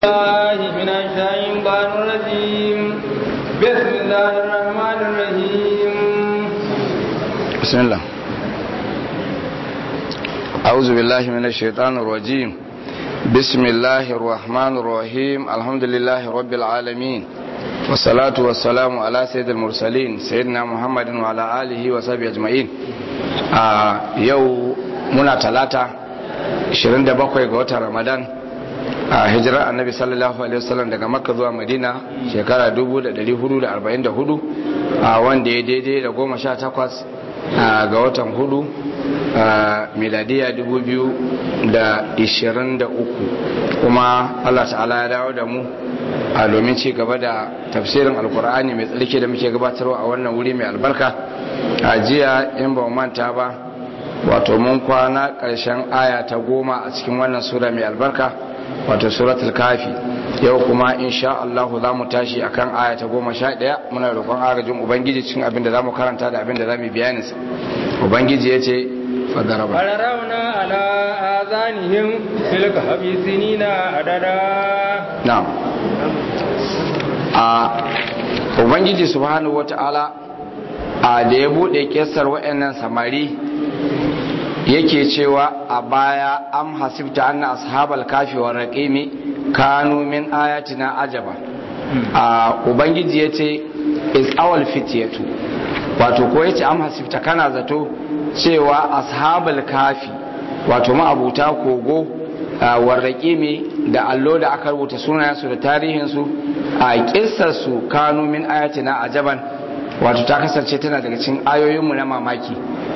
الله من الشيطان الرجيم بسم الله الرحمن الرحيم بسم الله أعوذ بالله من الشيطان الرجيم بسم الله الرحمن الرحيم الحمد لله رب العالمين والصلاة والسلام على سيد المرسلين سيدنا محمد وعلى آله وصحبه أجمعين يو منا ثلاثة 27 ga watan Ramadan a hijirar annabi sallallahu alaihi wasallam daga makka zuwa madina shekara 1444 a wanda ya daidai da goma sha takwas ga watan hudu a miladiya 2023 kuma allah ta'ala ya dawo da mu a domin ci gaba da tafsirin alkur'ani mai tsarki da muke gabatarwa a wannan wuri mai albarka a jiya in ba manta ba wato mun kwana ƙarshen aya ta goma a cikin wannan sura mai albarka wato suratul kafi yau kuma insha Allah za mu tashi akan aya ta goma sha ɗaya muna roƙon agajin ubangiji cikin abin da za mu karanta da abin da za mu bayanin sa ubangiji ya ce fadaraba fararauna ala azanihim fil kahfi sinina adada na'am a ubangiji subhanahu wata'ala a da ya bude kessar waɗannan samari yake cewa a baya am hasibta anna ashabal kafi wa raqimi kanu min ayatina ajaba a ubangiji yace is awal fityatu wato ko yace am hasibta kana zato cewa ashabal kafi wato ma'abuta kogo wa raqimi da allo da aka rubuta sunayensu da tarihinsu a kissarsu kanu min ayatina ajaban wato ta kasance tana daga cikin ayoyinmu na mamaki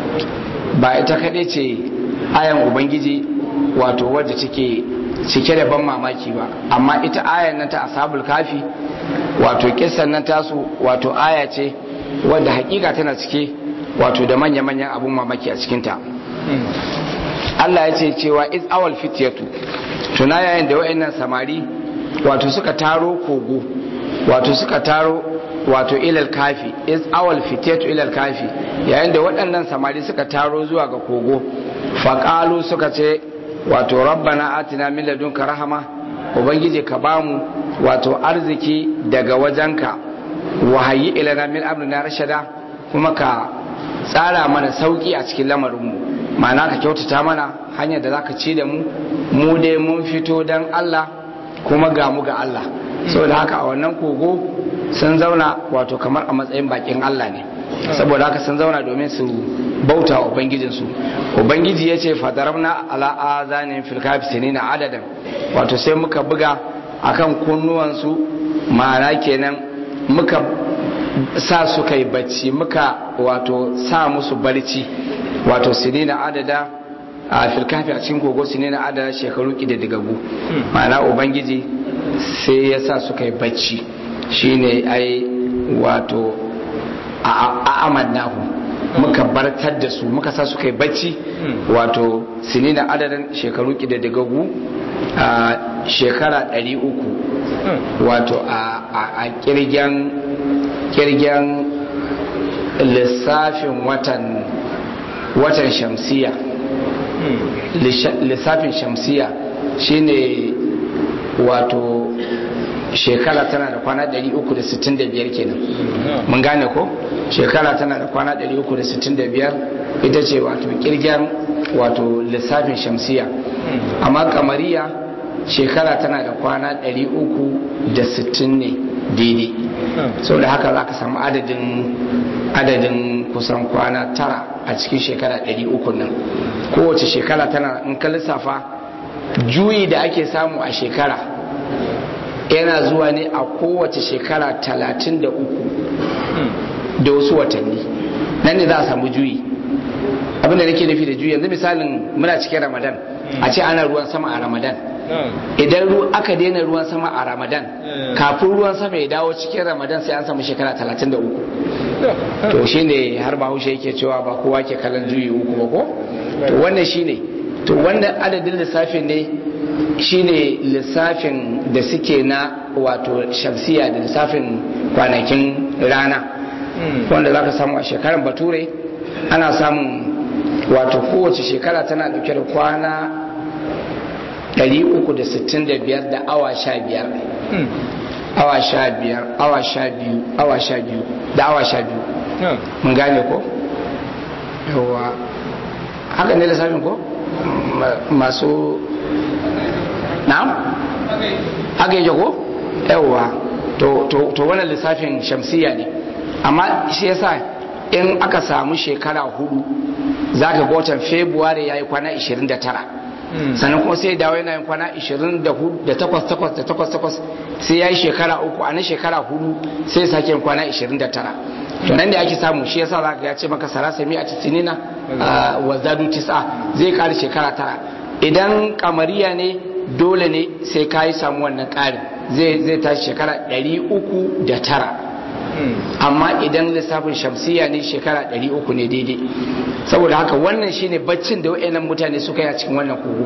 ba ita kaɗai ce ayan ubangiji wato wadda take cike da ban mamaki ba amma ita ayan nan ta ashabul kafi wato kisan nan tasu wato aya ce wadda hakika tana cike wato da manya-manyan abun mamaki a cikinta Allah ya ce cewa is awal fityatu tuna yayin da wayannan samari wato suka taro kogo wato suka taro wato ilal kafi is awal fityatu ilal kafi yayin da waɗannan samari suka taro zuwa ga kogo faƙalu suka ce wato rabbana atina min ladunka rahama ubangiji ka bamu wato arziki daga wajenka wahayi ilana min amrina rashada kuma ka tsara mana sauki a cikin lamarinmu ma'ana ka kyautata mana hanyar da zaka ci da mu mu dai mun fito dan Allah kuma ga mu ga Allah saboda haka a wannan kogo sun zauna wato kamar a matsayin bakin Allah ne saboda haka sun zauna domin su bauta wa ubangijinsu ubangiji ya ce fadarabna ala azanin filkafi na adadin wato sai muka buga akan kunnuwansu ma'ana kenan muka sa su kai bacci muka wato sa musu barci wato sinina adada a filkafi a cikin kogo sinina adada shekaru ƙididdigagu ma'ana ubangiji sai ya sa su kai bacci shine ai wato a amannahu muka bartar da su muka sa su kai bacci wato sinina adadin shekaru ƙididdigagu a shekara 300 wato a kirgen kirgen lissafin watan watan shamsiya lissafin shamsiya shine wato shekara tana da kwana 365 kenan mun gane ko shekara tana da kwana 365 ita ce wato kirgen wato lissafin shamsiya amma kamariya shekara tana da kwana 360 ne daidai sau da haka za ka samu adadin adadin kusan kwana tara a cikin shekara 300 nan kowace shekara tana in ka lissafa juyi da ake samu a shekara yana zuwa ne a kowace shekara talatin da uku da wasu watanni nan ne za a samu juyi abinda nake nufi da juyi yanzu misalin muna cikin ramadan a ce ana ruwan sama a ramadan idan aka daina ruwan sama a ramadan kafin ruwan sama ya dawo cikin ramadan sai an samu shekara talatin da uku to shine har bahaushe yake cewa ba kowa ke kallon juyi uku ba ko to wannan shine to wannan adadin lissafin ne shine lissafin da suke na wato shamsiya da lissafin kwanakin rana wanda za ka samu a shekarar bature ana samun wato kowace shekara tana dauke da kwana 365 da awa 15 awa 15 awa 12 awa 12 da awa 12 mun gane ko yawa haka ne lissafin ko masu na'am haka yake ko yawa to wannan lissafin shamsiya ne amma shi yasa in aka samu shekara hudu za ka ga watan february ya yi kwana 29 sannan kuma sai dawo yana yin kwana 28 sai ya yi shekara uku a na shekara hudu sai sake yin kwana 29 to nan da ake samu shi yasa za ka ya ce maka sarasa mi a tisinina wa zadu tisa zai kare shekara tara idan kamariya ne dole ne sai ka yi samu wannan ƙarin zai tashi shekara 309 amma idan lissafin shamsiya ne shekara 300 ne daidai saboda haka wannan shine baccin da wayannan mutane suka yi a cikin wannan kogo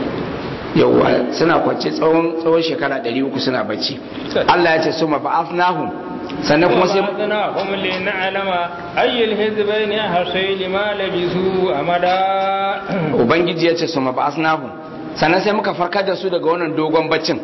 yauwa suna kwance tsawon tsawon shekara 300 suna bacci Allah ya ce suma ba'athnahum sannan kuma sai ba'athnahum li na'lama ayyul hizbayn ahsay lima labisu amada ubangiji ya ce suma ba'athnahum sannan sai muka farkar da su daga wannan dogon baccin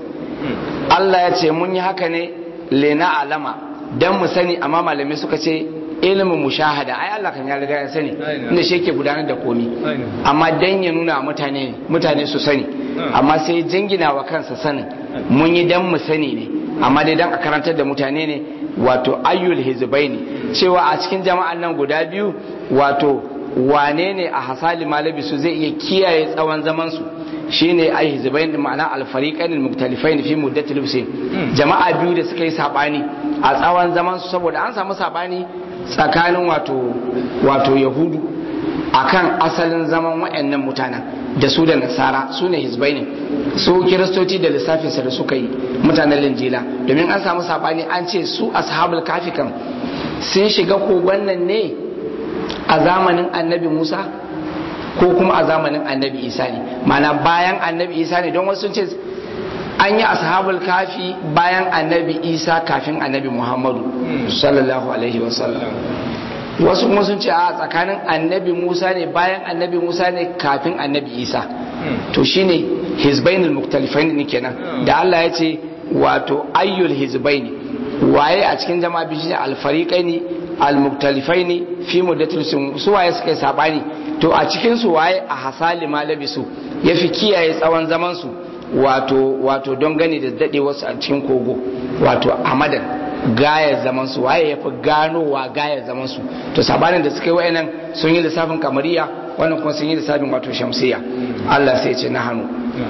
Allah ya ce mun yi haka ne lena alama dan mu sani amma malamai suka ce ilimin mushahada ai Allah kan ya riga ya sani inda shi yake gudanar da komi amma dan ya nuna mutane mutane su sani amma sai jingina wa kansa sanin mun yi dan mu sani ne amma dai dan a karantar da mutane ne wato ayyul hizbaini cewa a cikin jama'an nan guda biyu wato wane ne a hasali malabi su zai iya kiyaye tsawon zaman su shine ai hizbain ma'ana al-fariqain al-muktalifain fi muddatil husayn jama'a biyu da suka yi sabani a tsawon zaman su saboda an samu sabani tsakanin wato wato yahudu akan asalin zaman wayannan mutanen da su da nasara su ne hizbai ne su kiristoci da lissafinsa da suka yi mutanen linjila domin an samu sabani an ce su ashabul kafi kan sun shiga kogon nan ne a zamanin annabi musa ko kuma a zamanin annabi isa ne mana bayan annabi isa ne don wasu ce an yi ashabul kafi bayan annabi isa kafin annabi muhammadu sallallahu alaihi wasallam wasu kuma sun ce a tsakanin annabi musa ne bayan annabi musa ne kafin annabi isa to shine hizbainul muktalifain ne kenan da allah ya ce wato ayyul hizbaini waye a cikin jama'a bishi alfariqaini almuktalifaini fi muddatil su waye suka yi sabani to a cikin su waye a hasali malabisu yafi kiyaye tsawon zaman su wato wato don gani da dade wasu a cikin kogo wato amadan gayar zaman su waye yafi ganowa gayar zaman su to sabanin da suka yi wayannan sun yi lissafin kamariya wannan kuma sun yi lissafin wato shamsiya Allah sai ya ce na hannu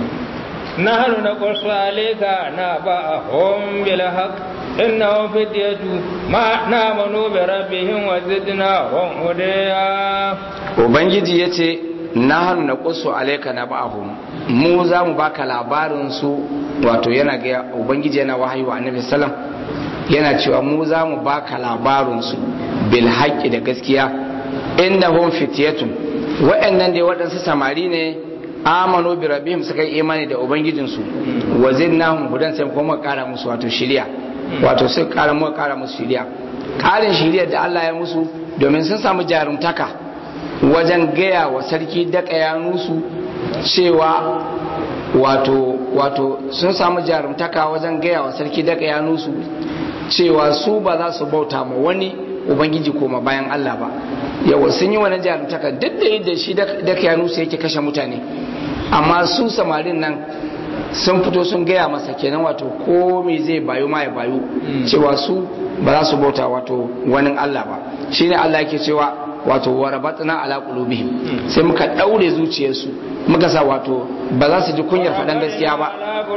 نحن نقص عليك نبأهم بالحق إنهم فتية ما نامنوا بربهم وزدناهم هديا Ubangiji ya ce, Nahanu na ƙusu alaika na ba'ahum mu za mu baka labarin su wato yana ga Ubangiji yana wahayi wa annabi sallam yana cewa mu za mu baka labarin su bil haqqi da gaskiya innahum fityatun wa'annan dai waɗansu samari ne amanu bi rabbihim suka yi imani da ubangijinsu wa zinnahum hudan sai kuma kara musu wato shiriya wato sai kara mu kara musu shiriya karin shiriyar da Allah ya musu domin sun samu jarumtaka wajen gaya wa sarki daka ya nusu cewa wato wato sun samu jarumtaka wajen gaya wa sarki daka ya nusu cewa su ba za su bauta ma wani ubangiji koma bayan Allah ba yawa sun yi wani jarumtaka duk da yadda shi daka ya nusu yake kashe mutane amma su samarin nan sun fito sun gaya masa kenan wato ko me zai bayu ma ya bayu cewa su ba za su bauta wato wani Allah ba shine Allah yake cewa wato warabatna ala qulubihim sai muka daure zuciyarsu muka sa wato ba za su ji kunyar faɗan gaskiya ba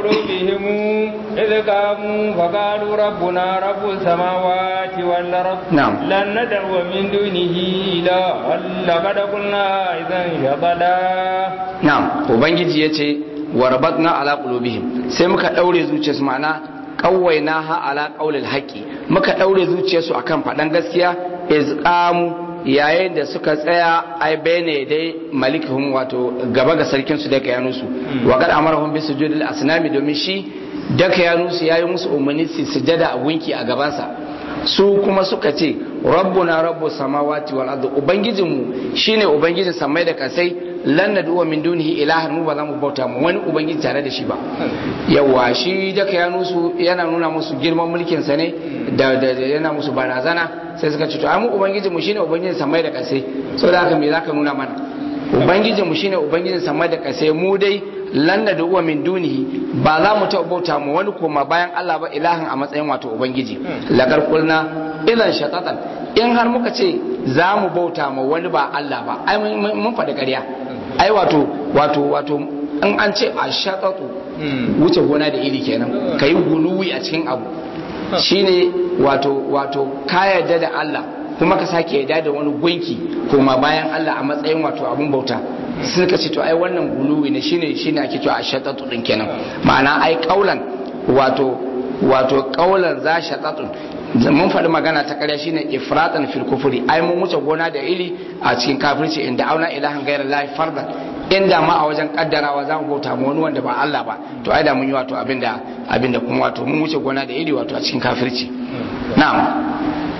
إذ قاموا فقالوا ربنا رب السماوات والأرض نعم لن ندعو من دونه إلها لقد قلنا إذا شطدا na'am ubangiji yace warabatna ala qulubihim sai muka daure zuciyarsu ma'ana kawaina ha ala qaulil haqqi muka daure zuciyarsu akan faɗan gaskiya izqamu yayin da suka tsaya ai bene dai malikihum wato gaba ga sarkin su da kayanusu wa qad amarahum bi sujudil asnami domin shi da kayanusu yayi musu umarni su sujada a gunki a gabansa su kuma suka ce rabbuna rabbus samawati wal ardi ubangijinmu shine ubangijin samai da kasai lan nad'u min dunihi ilahan mu ba za mu bauta mu wani ubangiji tare da shi ba yawa shi da ya nusu yana nuna musu girman mulkin sa ne da yana musu barazana sai suka ce to ai mu ubangiji mu shine ubangijin samai da kasai saboda haka me zaka nuna mana ubangijin mu shine ubangijin samai da kasai mu dai lan nad'u min dunihi ba za mu ta bauta mu wani koma bayan Allah ba ilahan a matsayin wato ubangiji lagar kulna idan shatatan in har muka ce za mu bauta ma wani ba Allah ba ai mun faɗi ƙarya ai wato wato wato in an ce a shatatu wuce gona da iri kenan ka yi guluwi a cikin abu shine wato wato ka yarda da Allah kuma ka sake yarda da wani gunki koma bayan Allah a matsayin wato abun bauta suka ce to ai wannan guluwi ne shine shine ake cewa a shatatu din kenan ma'ana ai kaulan wato wato kaulan za shatatun mun faɗi magana ta ƙarya shine ifratan fil kufri ai mun wuce gona da iri a cikin kafirci inda auna ilahan ghayra lahi fardan inda ma a wajen kaddarawa za mu bauta mu wani wanda ba Allah ba to ai da mun yi wato abinda abinda kuma wato mun wuce gona da iri wato a cikin kafirci na'am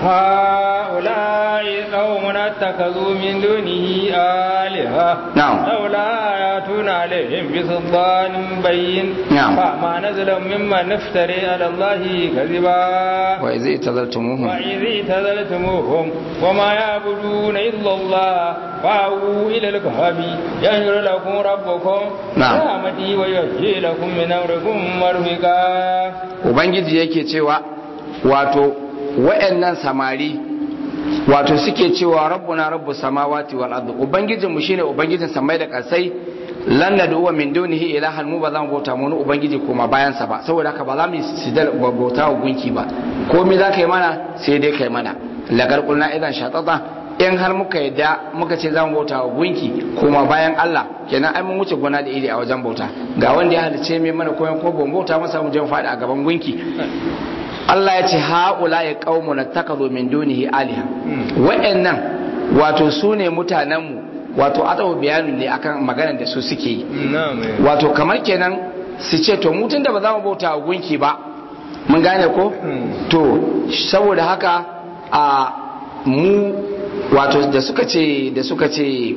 هؤلاء قوم اتخذوا من دونه آلهة نعم. لولا يأتون عليهم بسلطان بين نعم. فما نزل ممن افتري على الله كذبا wa idza itazaltumuhum وإذ اعتزلتموهم وما يعبدون إلا الله فأووا إلى الكهف ينشر لكم ربكم نعم. رحمتي ويهدي لكم من أمركم مرفقا ubangiji yake cewa wato wa'annan samari wato suke cewa rabbuna rabbu samawati wal ardi ubangijin mu shine ubangijin samai da kasai lan nad'u min dunihi ilahan mu ba za mu bauta mu wani ubangiji kuma bayan sa ba saboda haka ba za mu yi sidar bauta wa gunki ba komai za ka yi mana sai dai kai mana lagar kulna idan shatata in har muka yadda muka ce za mu bauta wa gunki kuma bayan Allah kenan ai mun wuce gona da iri a wajen bauta ga wanda ya halice mai mana koyon ko ban bauta masa mu je mu faɗi a gaban gunki Allah ya ce haula ya qaumu natakazu min dunihi aliha wa'annan wato su ne mutanenmu wato atawu bayanin ne akan maganar da su suke yi نعم wato kamar kenan su ce to mutun da ba za mu bauta wa gunki ba mun gane ko to saboda haka a mu wato da suka ce da suka ce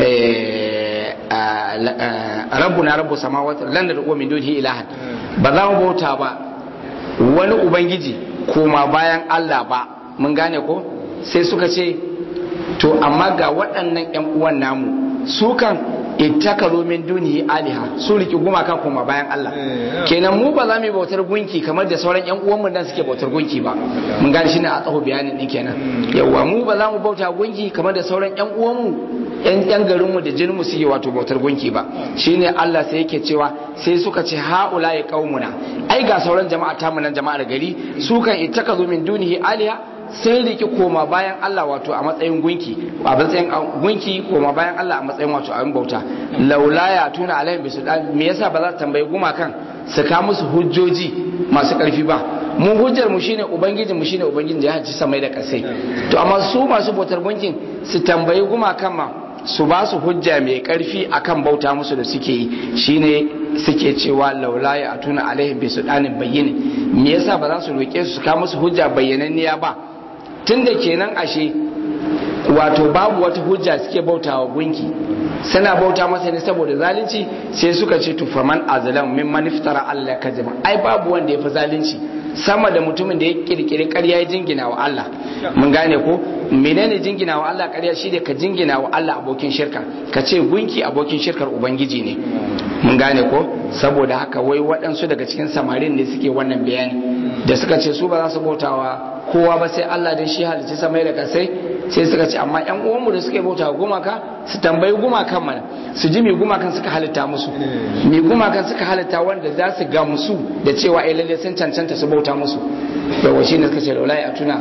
eh, a, la- a, rabbuna rabbu samawati lan nad'u min dunihi ilahan ba za mu bauta ba wani ubangiji koma bayan Allah ba mun gane ko sai suka ce to amma ga waɗannan ƴan uwan namu su kan ittakaru min dunihi aliha su riki gumaka koma bayan Allah Eh, kenan mu ba za mu yi bautar gunki kamar da sauran ƴan uwanmu dan suke bautar gunki ba mun gane shine a tsaho bayanin din kenan yawa mu ba za mu bauta gunki kamar da sauran ƴan uwanmu ƴan ƴan garinmu da jininmu suke wato bautar gunki ba shine Allah sai yake cewa sai suka ce haula ya qaumuna ai ga sauran jama'a ta nan jama'ar gari su kan ittakazu min dunihi aliha sai riki koma bayan Allah wato a matsayin gunki a matsayin gunki koma bayan Allah a matsayin wato abin bauta laula ya tuna alaihim bisudan me yasa ba za su tambayi gumakan su ka musu hujjoji masu karfi ba mu hujjar mu shine ubangijin mu shine ubangijin da ya haji samai da kasai to amma su masu bautar gunkin su tambayi gumakan ma su ba su hujja mai karfi akan bauta musu da suke yi shine suke cewa laula ya tuna alaihim bisudanin bayyini me yasa ba za su roke su su ka musu hujja bayyananniya ba tunda kenan ashe wato babu wata hujja suke bautawa gunki suna bauta masa ne saboda zalunci sai suka ce to faman azlam mimman iftara Allah kazima ai babu wanda ya fi zalunci sama da mutumin da ya kirkiri ƙarya ya jingina wa Allah mun gane ko menene jingina wa Allah ƙarya shi ka jingina wa Allah abokin shirka ka ce gunki abokin shirkar ubangiji ne mun gane ko saboda haka wai waɗansu daga cikin samarin ne suke wannan bayani da suka ce su ba za su bautawa kowa ba sai Allah da shi halicci samai da kasai sai suka ce amma yan uwanmu da suke bauta wa gumaka su tambayi gumakan mana su ji mai gumakan suka halitta musu mai gumakan suka halitta wanda za su ga musu da cewa ai lalle sun cancanta su bauta musu yawa shi ne suka ce laulai a tuna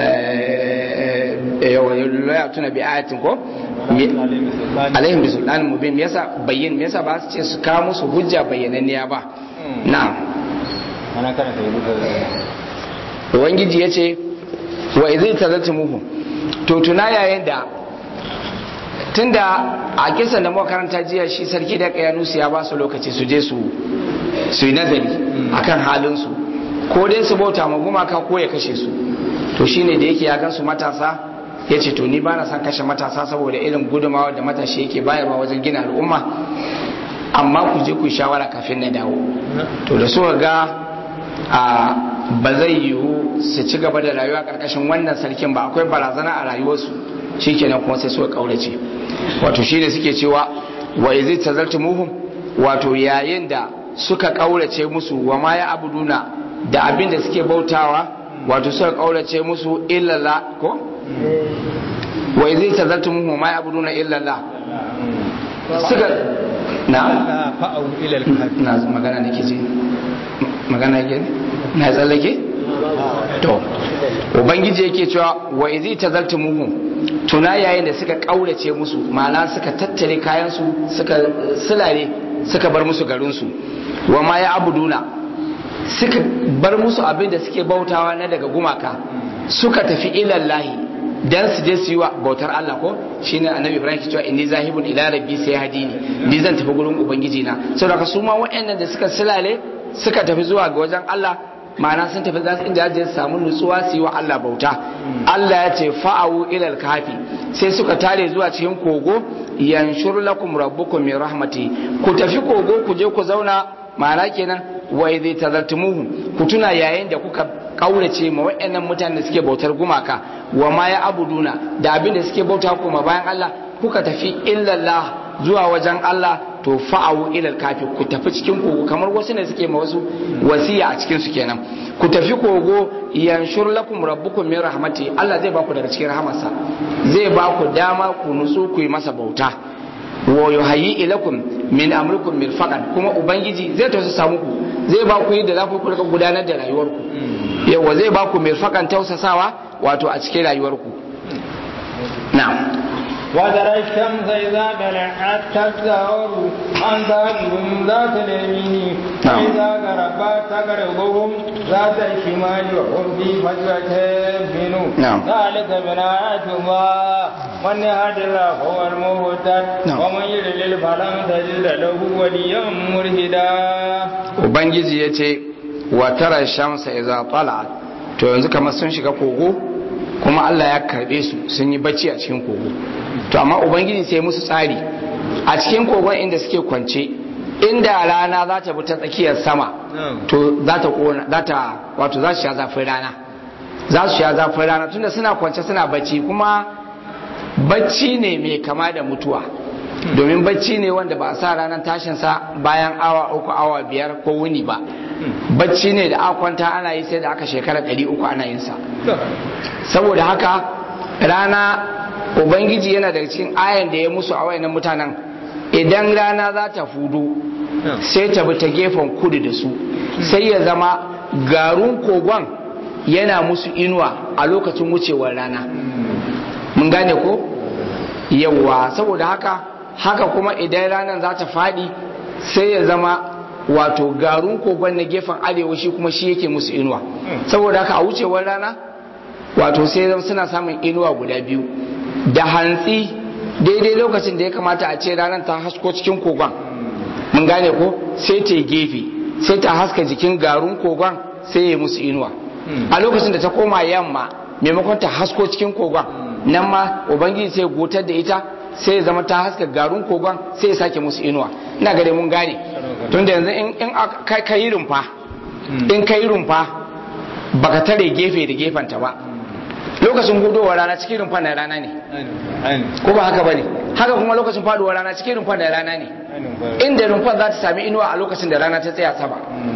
yawa laulai a tuna bi ayatin ko alaihim bi sultanin mubin me yasa bayyin me yasa ba su ce su kawo musu hujja bayyananniya ba na'am ana kana ta yi ubangiji ya ce wa izai tazarci muhu to tuna yayin da tunda a kisan da makaranta jiya shi sarki da kayanusu ya ba su lokaci su je su su yi nazari akan halinsu ko dai su bauta ma gumaka ko ya kashe su to shine da yake ya gansu matasa ya ce to ni ba na son kashe matasa saboda irin gudumawa da matashi yake bayarwa wajen gina al'umma amma ku je ku shawara kafin na dawo to da suka ga a ba zai yiwu su ci gaba da rayuwa karkashin wannan sarkin ba akwai barazana a rayuwarsu shikenan kuma sai suka kaurace wato shine suke cewa wa izi tazaltumuhum wato yayin da suka kaurace musu wa ma ya abuduna da abin da suke bautawa wato suka kaurace musu illala ko wa izi tazaltumuhum wa ma ya abuduna illala suka na fa'au ila al-kahfi na magana nake ji magana yake na tsallake to ubangiji yake cewa wa izi tazaltumuhum tuna yayin da suka kaurace musu ma'ana suka tattare kayan su suka sulare suka bar musu garin su wa ma ya abuduna suka bar musu abin da suke bautawa na daga gumaka suka tafi ilallahi dan su je su yi wa bautar Allah ko shine annabi Ibrahim ke cewa inni zahibun ila rabbi sai hadini ni zan tafi gurin ubangiji na saboda su ma waɗannan da suka sulale suka tafi zuwa ga wajen Allah ma'ana sun tafi za su inda za su samu nutsuwa su yi wa Allah bauta Allah ya ce fa'awu ilal kafi sai suka tare zuwa cikin kogo yanshur lakum rabbukum min rahmati ku tafi kogo ku je ku zauna ma'ana kenan wa idza tazartumuhu ku tuna yayin da kuka kaurace ma waɗannan mutanen da suke bautar gumaka wa ma ya abuduna da abin da suke bauta kuma bayan Allah kuka tafi illallah zuwa wajen Allah to fa'awu ilal kafi ku tafi cikin kogo kamar wasu ne suke ma wasu wasiya a cikin su kenan ku tafi kogo yanshur lakum rabbukum min rahmati Allah zai baku daga cikin rahamarsa zai baku dama ku nutsu ku yi masa bauta wa yuhayyi ilakum min amrikum mirfaqan kuma ubangiji zai tausasa muku zai ba ku yadda za ku rika gudanar da rayuwarku yawa zai ba ku mirfaqan tausasawa wato a cikin rayuwarku na'am وترى الشمس إذا طلعت تزدهر عن ذاتهم ذات اليمين نعم. وإذا غربت تقرضهم ذات الشمال وهم في فجوة منه نعم. ذلك من آيات الله من يهد الله هو المهتد نعم. ومن يضلل فلن تجد له وليا مرشدا ubangiji ya ce wa tara shamsa idza tala'at to yanzu kamar sun shiga kogo kuma Allah ya karbe su sun yi bacci a cikin kogo to amma ubangiji sai musu tsari a cikin kogon inda suke kwance inda rana za ta bi ta tsakiyar sama to za ta kona za ta wato za su sha zafin rana za su sha zafin rana tunda suna kwance suna bacci kuma bacci ne mai kama da mutuwa domin bacci ne wanda ba a sa ranar tashinsa bayan awa uku awa biyar ko wuni ba bacci ne da aka kwanta ana yi sai da aka shekara ɗari uku ana yin sa saboda haka rana ubangiji yana daga cikin ayan da ya musu a wayannan mutanen idan rana za ta fudu sai ta bi ta gefen kudu da su sai ya zama garun kogon yana musu inuwa a lokacin wucewar rana mun gane ko yawa saboda haka haka kuma idan ranar za ta faɗi sai ya zama wato garun kogon na gefen arewa shi kuma shi yake musu inuwa saboda haka a wucewar rana wato sai zama suna samun inuwa guda biyu da hantsi daidai lokacin da ya kamata a ce ranar ta hasko cikin kogon mun gane ko sai ta yi gefe sai ta haska jikin garun kogon sai ya musu inuwa a lokacin da ta koma yamma maimakon ta hasko cikin kogon nan ma ubangiji sai gotar da ita sai ya zama ta haska garun kogon sai ya sake musu inuwa ina gare mun gane tunda yanzu in in aka- ka yi rumfa in ka yi rumfa baka tare gefe da gefenta ba lokacin hudowar rana cikin rumfa na rana ne ko ba haka bane haka kuma lokacin faduwar rana cikin rumfa da rana ne inda rumfar za ta sami inuwa a lokacin da rana ta tsaya sama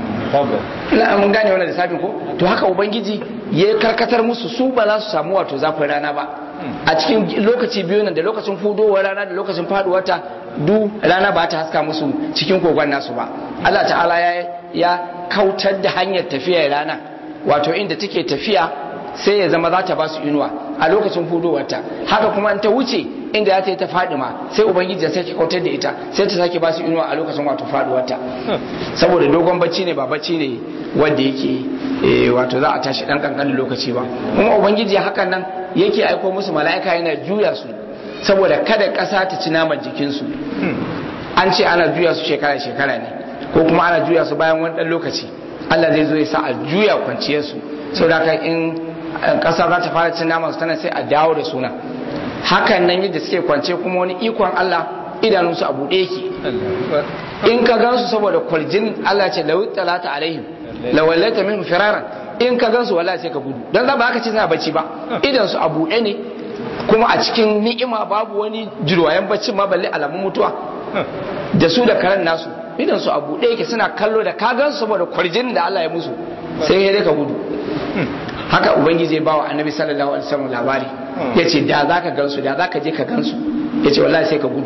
ina mun gane wannan lissafin ko to haka ubangiji ya karkatar musu su ba za su samu wato zafin rana ba a cikin lokaci biyu nan da lokacin fudowar rana da lokacin faduwar ta du rana ba ta haska musu cikin kogon nasu ba Allah ta'ala ya ya kautar da hanyar tafiyar rana wato inda take tafiya sai ya zama za ta ba su inuwa a lokacin hudowarta haka kuma in ta wuce inda za ta yi ta faɗi ma sai ubangiji ya sake kautar da ita sai ta sake ba su inuwa a lokacin wato faɗuwarta saboda dogon bacci ne ba bacci ne wanda yake eh, wato za a tashi ɗan ƙanƙanin lokaci ba kuma ubangiji hakan nan yake aiko musu mala'ika yana juya su saboda kada ƙasa ta ci naman jikinsu an ce ana juya su shekara-shekara ne ko kuma ana juya su bayan wani ɗan lokaci Allah zai zo ya sa a juya kwanciyarsu saboda haka in ƙasa za ta fara cin naman su tana sai a dawo da suna hakan nan yadda suke kwance kuma wani ikon Allah idanunsu a buɗe yake in ka gansu saboda kwaljin Allah ce lawi talata alaihim lawallaita minhum firaran in ka gansu wallahi sai ka gudu dan za ba haka ce suna bacci ba idan su a buɗe ne kuma a cikin ni'ima babu wani jirwayen bacci ma balle alamun mutuwa da su da karen nasu idan su a buɗe yake suna kallo da ka gansu saboda kwarjin da Allah ya musu sai ya ka gudu haka ubangiji ya bawa annabi sallallahu alaihi wasallam labari yace da zaka gansu da zaka je ka gansu yace wallahi sai ka gudu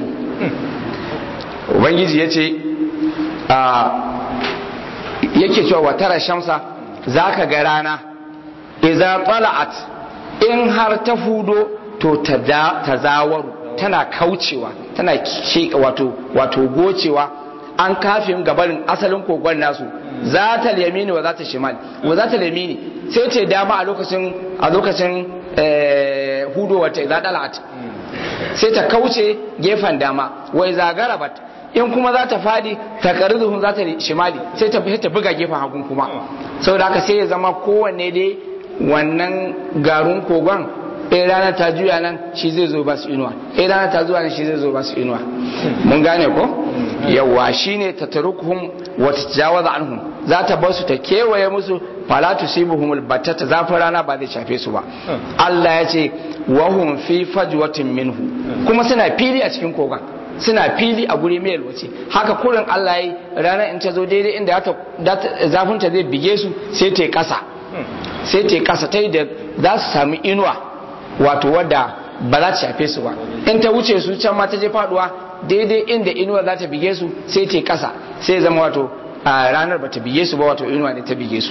ubangiji yace a yake cewa wa tara shamsa zaka ga rana idza tala'at in har ta fudo to ta zawaru tana kaucewa tana wato wato gocewa an kafin gabarin asalin kogon nasu za ta yamini wa za ta shimal wa za ta yamini sai ta dama a lokacin a lokacin hudo wata za dalat sai ta kauce gefen dama wai za garabat in kuma za ta fadi ta karizuhun za ta shimali sai ta ta buga gefen hagun kuma saboda haka sai ya zama kowanne dai wannan garin kogon ɗaya rana ta juya nan shi zai zo ba su inuwa ɗaya rana ta zuwa nan shi zai zo ba su inuwa mun gane ko yawa shine ta tarukuhum wa tajawaza anhum za ta bar su ta kewaye musu fala tusibuhum albatata zafin rana ba zai shafe su ba Allah ya ce wa hum fi fajwatin minhu kuma suna fili a cikin kogon suna fili a guri mai yalwace haka kurin Allah yi ranar in ta zo daidai inda zafin ta zai bige su sai ta yi kasa sai ta yi kasa ta yi da za su sami inuwa wato wadda ba za ta shafe su ba in ta wuce su can ma ta je faduwa daidai inda inuwa za ta bige su sai ta kasa sai zama wato a ranar ba ta bige su ba wato inuwa ne ta bige su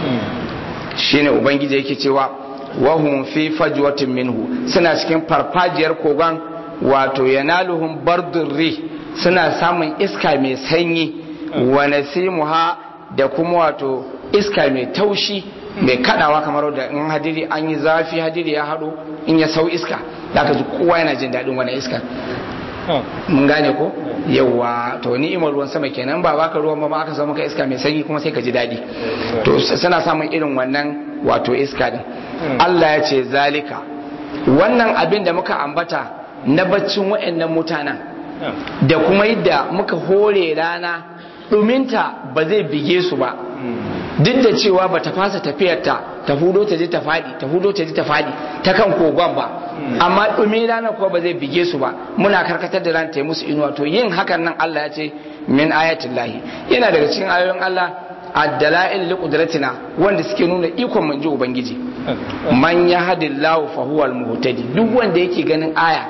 shine ubangiji yake cewa wahum fi fajwatin minhu suna cikin farfajiyar kogon wato yanaluhum bardurri suna samun iska mai sanyi wa nasimuha da kuma wato iska mai taushi mai kadawa kamar da in hadiri an yi zafi hadiri ya haɗu in ya sau iska da ka ji kowa yana jin daɗin wani iska mun gane ko yawa to ni'imar ruwan sama kenan ba baka ruwan ba ma aka samu ka iska mai sanyi kuma sai ka ji daɗi to suna samun irin wannan wato iska din Allah ya ce zalika wannan abin da muka ambata na baccin wa'annan mutanen da kuma yadda muka hore rana ɗuminta ba zai bige su ba duk da cewa ba ta fasa tafiyarta ta hudo ta je ta fadi ta hudo ta je ta fadi ta kan kogon ba amma dumi rana ko ba zai bige su ba muna karkatar da ran ta yi musu inuwa to yin hakan nan Allah ya ce min ayatin lahi yana daga cikin ayoyin Allah ad-dala'il li qudratina wanda suke nuna ikon manji ubangiji man yahdillahu fa huwa al-muhtadi duk wanda yake ganin aya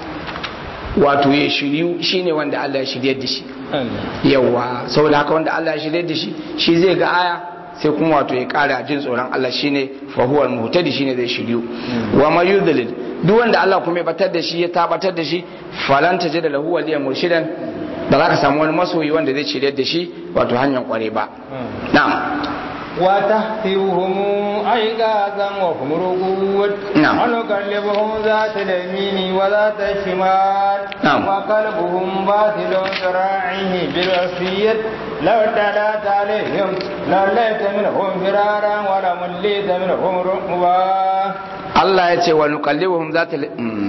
wato ya shiryu shine wanda Allah ya shiryar da shi yawa saboda haka wanda Allah ya shirye da shi shi zai ga aya sai kuma wato ya kara jin tsoron Allah shine fa huwa al-muhtadi shine zai shiryu wa ma yudlil duk wanda Allah kuma ya batar da shi ya tabbatar da shi falan tajid lahu waliyan murshidan ba za ka samu wani masoyi wanda zai shirye da shi wato hanyar kware ba na'am وتحسبهم أيقاظا وهم رقود نعم. ونقلبهم ذات اليمين وذات الشمال نعم. وقلبهم باطل ذراعه بالوصية لو تلات عليهم لوليت منهم فرارا ولمليت منهم رعبا Allah ya ce wa nuqallibuhum zata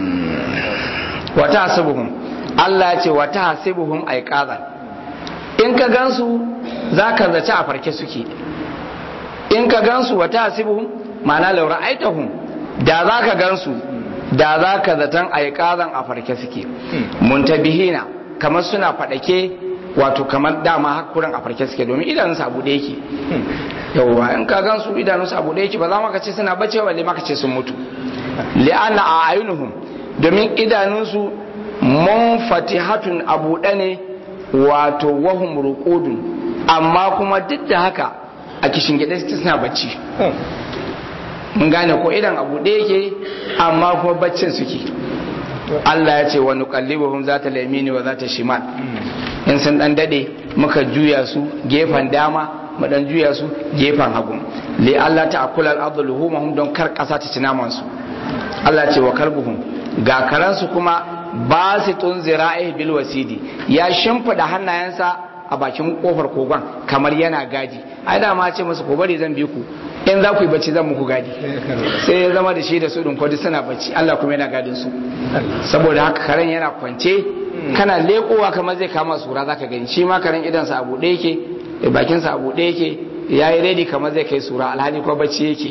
wa tahsibuhum Allah ya ce wa tahsibuhum aiqazan in ka gansu zaka zaci a farke suke in ka gansu wa tahsibuhum ma'ana law ra'aitahum da zaka gansu da zaka zatan aiqazan a farke suke muntabihina kamar suna fadake wato kamar dama hakuran a farke suke domin idanunsu abu da yake yauwa in ka gansu idanunsu abu da yake ba za maka ce suna bace balle maka ce sun mutu li'anna a ayunuhum domin idanunsu munfatihatun abu ne wato wahum ruqudun amma kuma duk da haka a kishin gida suna bacci mun gane ko idan abu da yake amma kuma baccin suke Allah ya ce wa nuqallibuhum zata lamini wa zata shimal in sun dan dade muka juya su gefen dama mu dan juya su gefen hagu li Allah ta akula al-ardu luhumahum don kar kasa ta ci naman su Allah ya ce wa kalbuhum ga karansu kuma basitun zira'i bil wasidi ya shimfida hannayensa a bakin kofar kogon kamar yana gaji ai da ma ce musu ko bari zan bi ku in za ku yi bacci zan muku gadi sai ya zama da shi da su din kwadi suna bacci Allah kuma yana gadin su saboda haka karen yana kwance kana lekowa kamar zai kama sura zaka gani shi ma karen idan sa abu ɗaya yake bakin sa abu ɗaya yake yayi ready kamar zai kai sura alhali ko bacci yake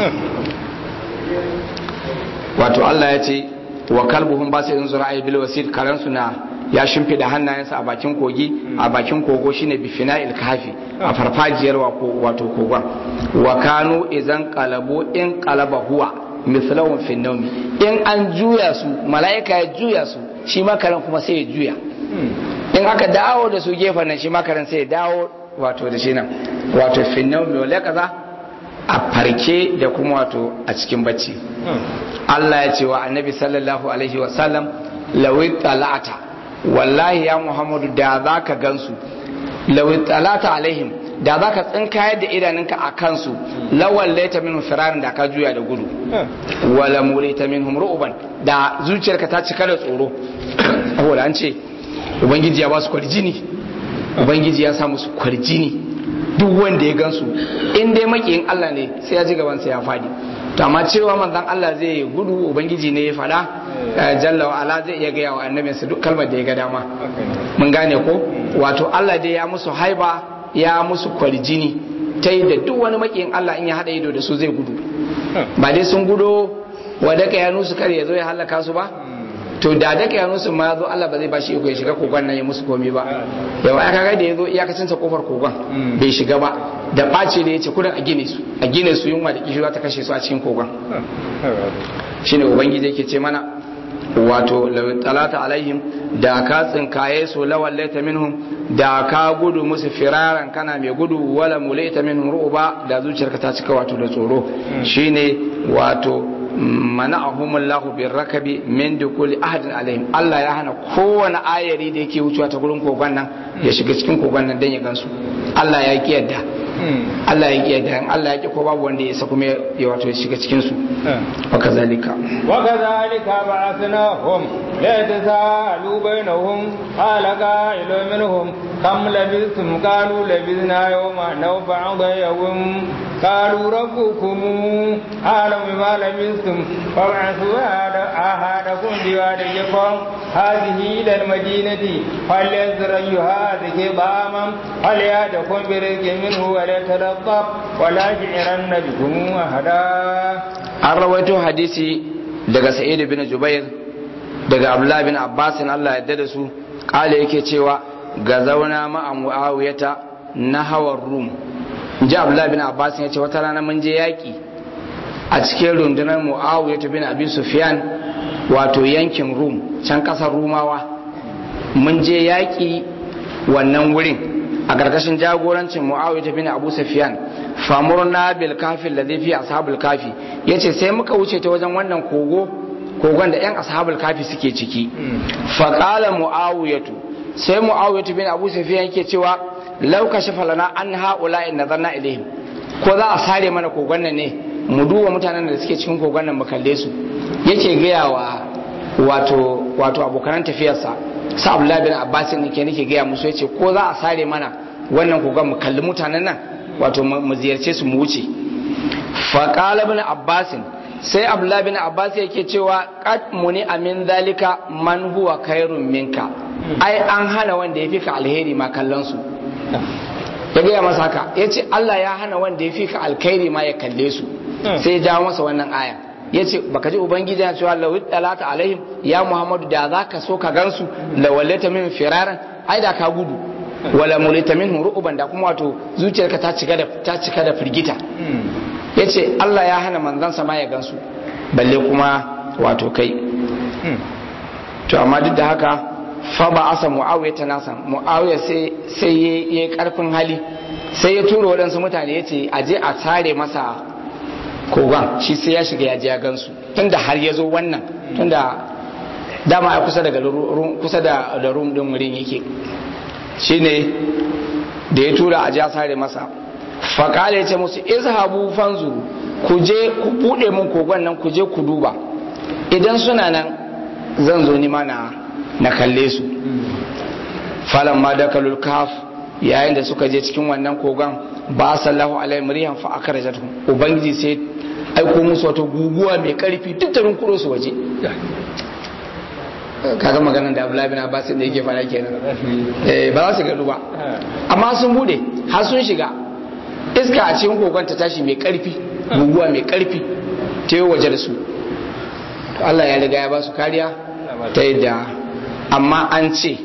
wato Allah ya ce wa kalbuhum ba sai zura ay bil wasid karan suna ya shimfida hannayensa a bakin kogi a bakin kogo shine bifina ilkafi a farfajiyar wato kogon wa kanu idan qalabu in qalaba huwa mislahum fi nawmi in an juya su malaika ya juya su shi makaran kuma sai ya juya in aka dawo da su gefen nan shi makaran sai ya dawo wato da shi nan wato fi nawmi wala kaza a farke da kuma wato a cikin bacci Allah ya ce wa annabi sallallahu alaihi wasallam lawi talata wallahi ya muhammadu da za ka gansu lawi talata alaihim da za ka tsinkayar da idanunka a kansu lawan laita min firarin da ka juya da gudu wala mulita min ru'uban da zuciyarka ta cika da tsoro saboda an ce ubangiji ya ba su kwarjini ubangiji ya sa musu kwarjini duk wanda ya gansu in dai makiyin Allah ne sai ya ji gaban sa ya fadi to amma cewa manzon Allah zai gudu ubangiji ne ya fada jalla wa ala zai iya gaya wa annabinsa duk kalmar da ya ga dama mun gane ko wato Allah dai ya musu haiba ya musu kwarjini ta yi da duk wani makiyin Allah in ya hada ido da su zai gudu ba dai sun gudo wadda ka yanu su kare ya zo ya halaka su ba to da da ka yanu su ma zo Allah ba zai bashi iko ya shiga kogon nan ya musu komai ba yau aka ga da ya zo iyakacin sa kofar kogon bai shiga ba da ɓace da ya ce kudin a gine su a gine su yunwa da kishirwa ta kashe su a cikin kogon shine ubangiji yake ce mana wato talata alaihim da ka tsinkaye su lawan laita minhum da ka gudu musu firaran kana mai gudu wala mulaita minhum ru'ba da zuciyarka ta cika wato da tsoro shine wato mana'ahumullahu birrakabi min dukuli ahadin alaihim Allah ya hana kowane ayari da yake wucewa ta gurin kogon nan ya shiga cikin kogon nan dan ya gansu Allah ya ki yadda Allah ya ki yadda in Allah ya ki ko babu wanda ya isa kuma ya wato ya shiga cikin su wa kazalika wa kazalika ba'athnahum la tasalu bainahum qala qa'ilu minhum kam labistum qalu labisna yawma naw ba'da yawm قالوا ربكم أعلم بما لبثتم فابعثوا أحدكم بواديكم هذه إلى المدينة فلينظر أيها هذه ضاما فليأتكم برزق منه وليتلطف ولا يشعرن بكم أحدا an rawaito hadisi daga sa'id bin jubair daga abdullah bin abbas Allah ya da su kale yake cewa ga zauna ma'a muawiyata na hawar rum ji abdullahi bin abbas ya ce wata rana mun je yaƙi a cikin rundunar muawiya bin abi sufyan wato yankin rum can ƙasar rumawa mun je yaƙi wannan wurin a ƙarƙashin jagorancin muawiya bin abu sufyan famurna bil kafi ladhi fi ashabul kafi yace sai muka wuce ta wajen wannan kogo kogon da yan ashabul kafi suke ciki fa qala muawiyatu sai muawiyatu bin abu sufyan yake cewa lau ka shafa lana an haula in nazarna ilaihim ko za a sare mana kogon nan ne mu duba mutanen da suke cikin kogon nan mu kalle su yake gaya wa wato wato abokan tafiyarsa sa Abdullahi bin Abbas ne ke nake gaya musu yace ko za a sare mana wannan kogon mu kalli mutanen nan wato mu ziyarce su mu wuce fa qala ibn Abbas sai Abdullahi bin Abbas yake cewa qad muni amin zalika man huwa khairun minka ai an hana wanda ya fi ka alheri ma kallon su ya gaya masa haka ya ce Allah ya hana wanda ya fi ka alkhairi ma ya kalle su sai ya jawo masa wannan aya ya ce baka ji ubangiji ya cewa lawi talata alaihim ya muhammadu da za ka so ka gansu la wallata min firaran ai da ka gudu wala mulita min ru'uban da kuma wato zuciyarka ta cika da ta cika da firgita ya ce Allah ya hana manzansa ma ya gansu balle kuma wato kai to amma duk da haka fa ba asa mu'awiya ta nasa mu'awiya sai sai ya yi karfin hali sai ya tura waɗansu mutane ya ce a je a tare masa kogon shi sai ya shiga ya je ya gansu tunda har ya zo wannan tunda dama ya kusa daga kusa da da rum din wurin yake shine da ya tura a je a tare masa faƙala ya ce musu izhabu fanzuru ku je ku buɗe mun kogon nan ku je ku duba idan suna nan zan zo ni ma na na kalle su falan ma da kalul kaf yayin da suka je cikin wannan kogon ba sallahu alaihi rihan fa akrajatuhum ubangiji sai aiko musu wata guguwa mai karfi duk tarin kuro su waje kaga maganar da Abdullahi bin Abbas da yake fara kenan eh ba za su gado ba amma sun bude har sun shiga iska a cikin kogon ta tashi mai karfi guguwa mai karfi ta yi waje da su Allah ya riga ya ba su kariya ta yadda amma an ce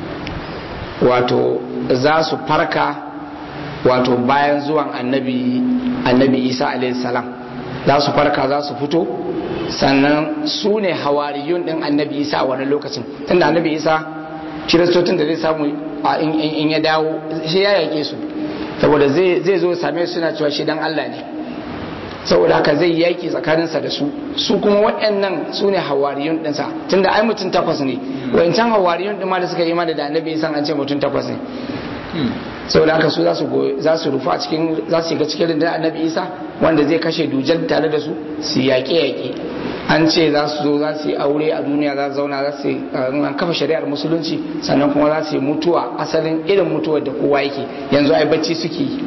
wato za su farka wato bayan zuwan annabi annabi Isa alaihi salam za su farka za su fito sannan su ne hawariyun din annabi isa a wani lokacin tunda annabi isa kiristocin da zai samu in ya dawo shi ya yake su saboda zai zo same su suna cewa shi dan Allah ne saboda haka zai yaki tsakaninsa da su su kuma waɗannan su ne hawariyun ɗinsa tunda ai mutum takwas ne wancan hawariyun ɗin ma da suka yi ma da annabi isa an ce mutum takwas ne saboda haka su za su rufu a cikin za su shiga cikin rundunar annabi isa wanda zai kashe dujal tare da su su yaƙe yaƙe an ce za su zo za su yi aure a duniya za su zauna za su an kafa shari'ar musulunci sannan kuma za su yi mutuwa asalin irin mutuwar da kowa yake yanzu ai bacci suke yi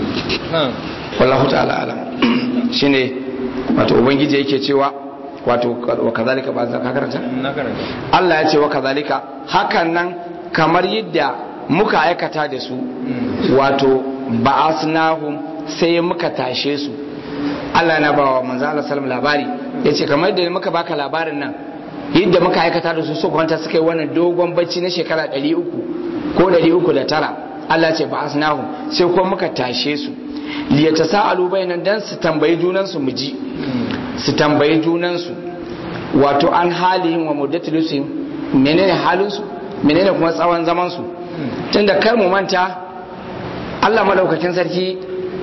wallahu ta'ala alam shine wato ubangiji yake cewa wato wa kazalika ba za ka karanta Allah ya ce wa kazalika hakan nan kamar yadda muka aikata da su wato ba'asnahum sai muka tashe su Allah na ba wa manzo Allah sallam labari yace kamar yadda muka baka labarin nan yadda muka aikata da su su kwanta suka yi wannan dogon bacci na shekara 300 ko 309 Allah ce ba'asnahum sai kuma muka tashe su liyatasaalu bainan dan su tambayi junan su muji su tambayi junan su wato an halihim wa muddatilusihim menene halin su menene kuma tsawon zaman su tunda kar mu manta Allah madaukakin sarki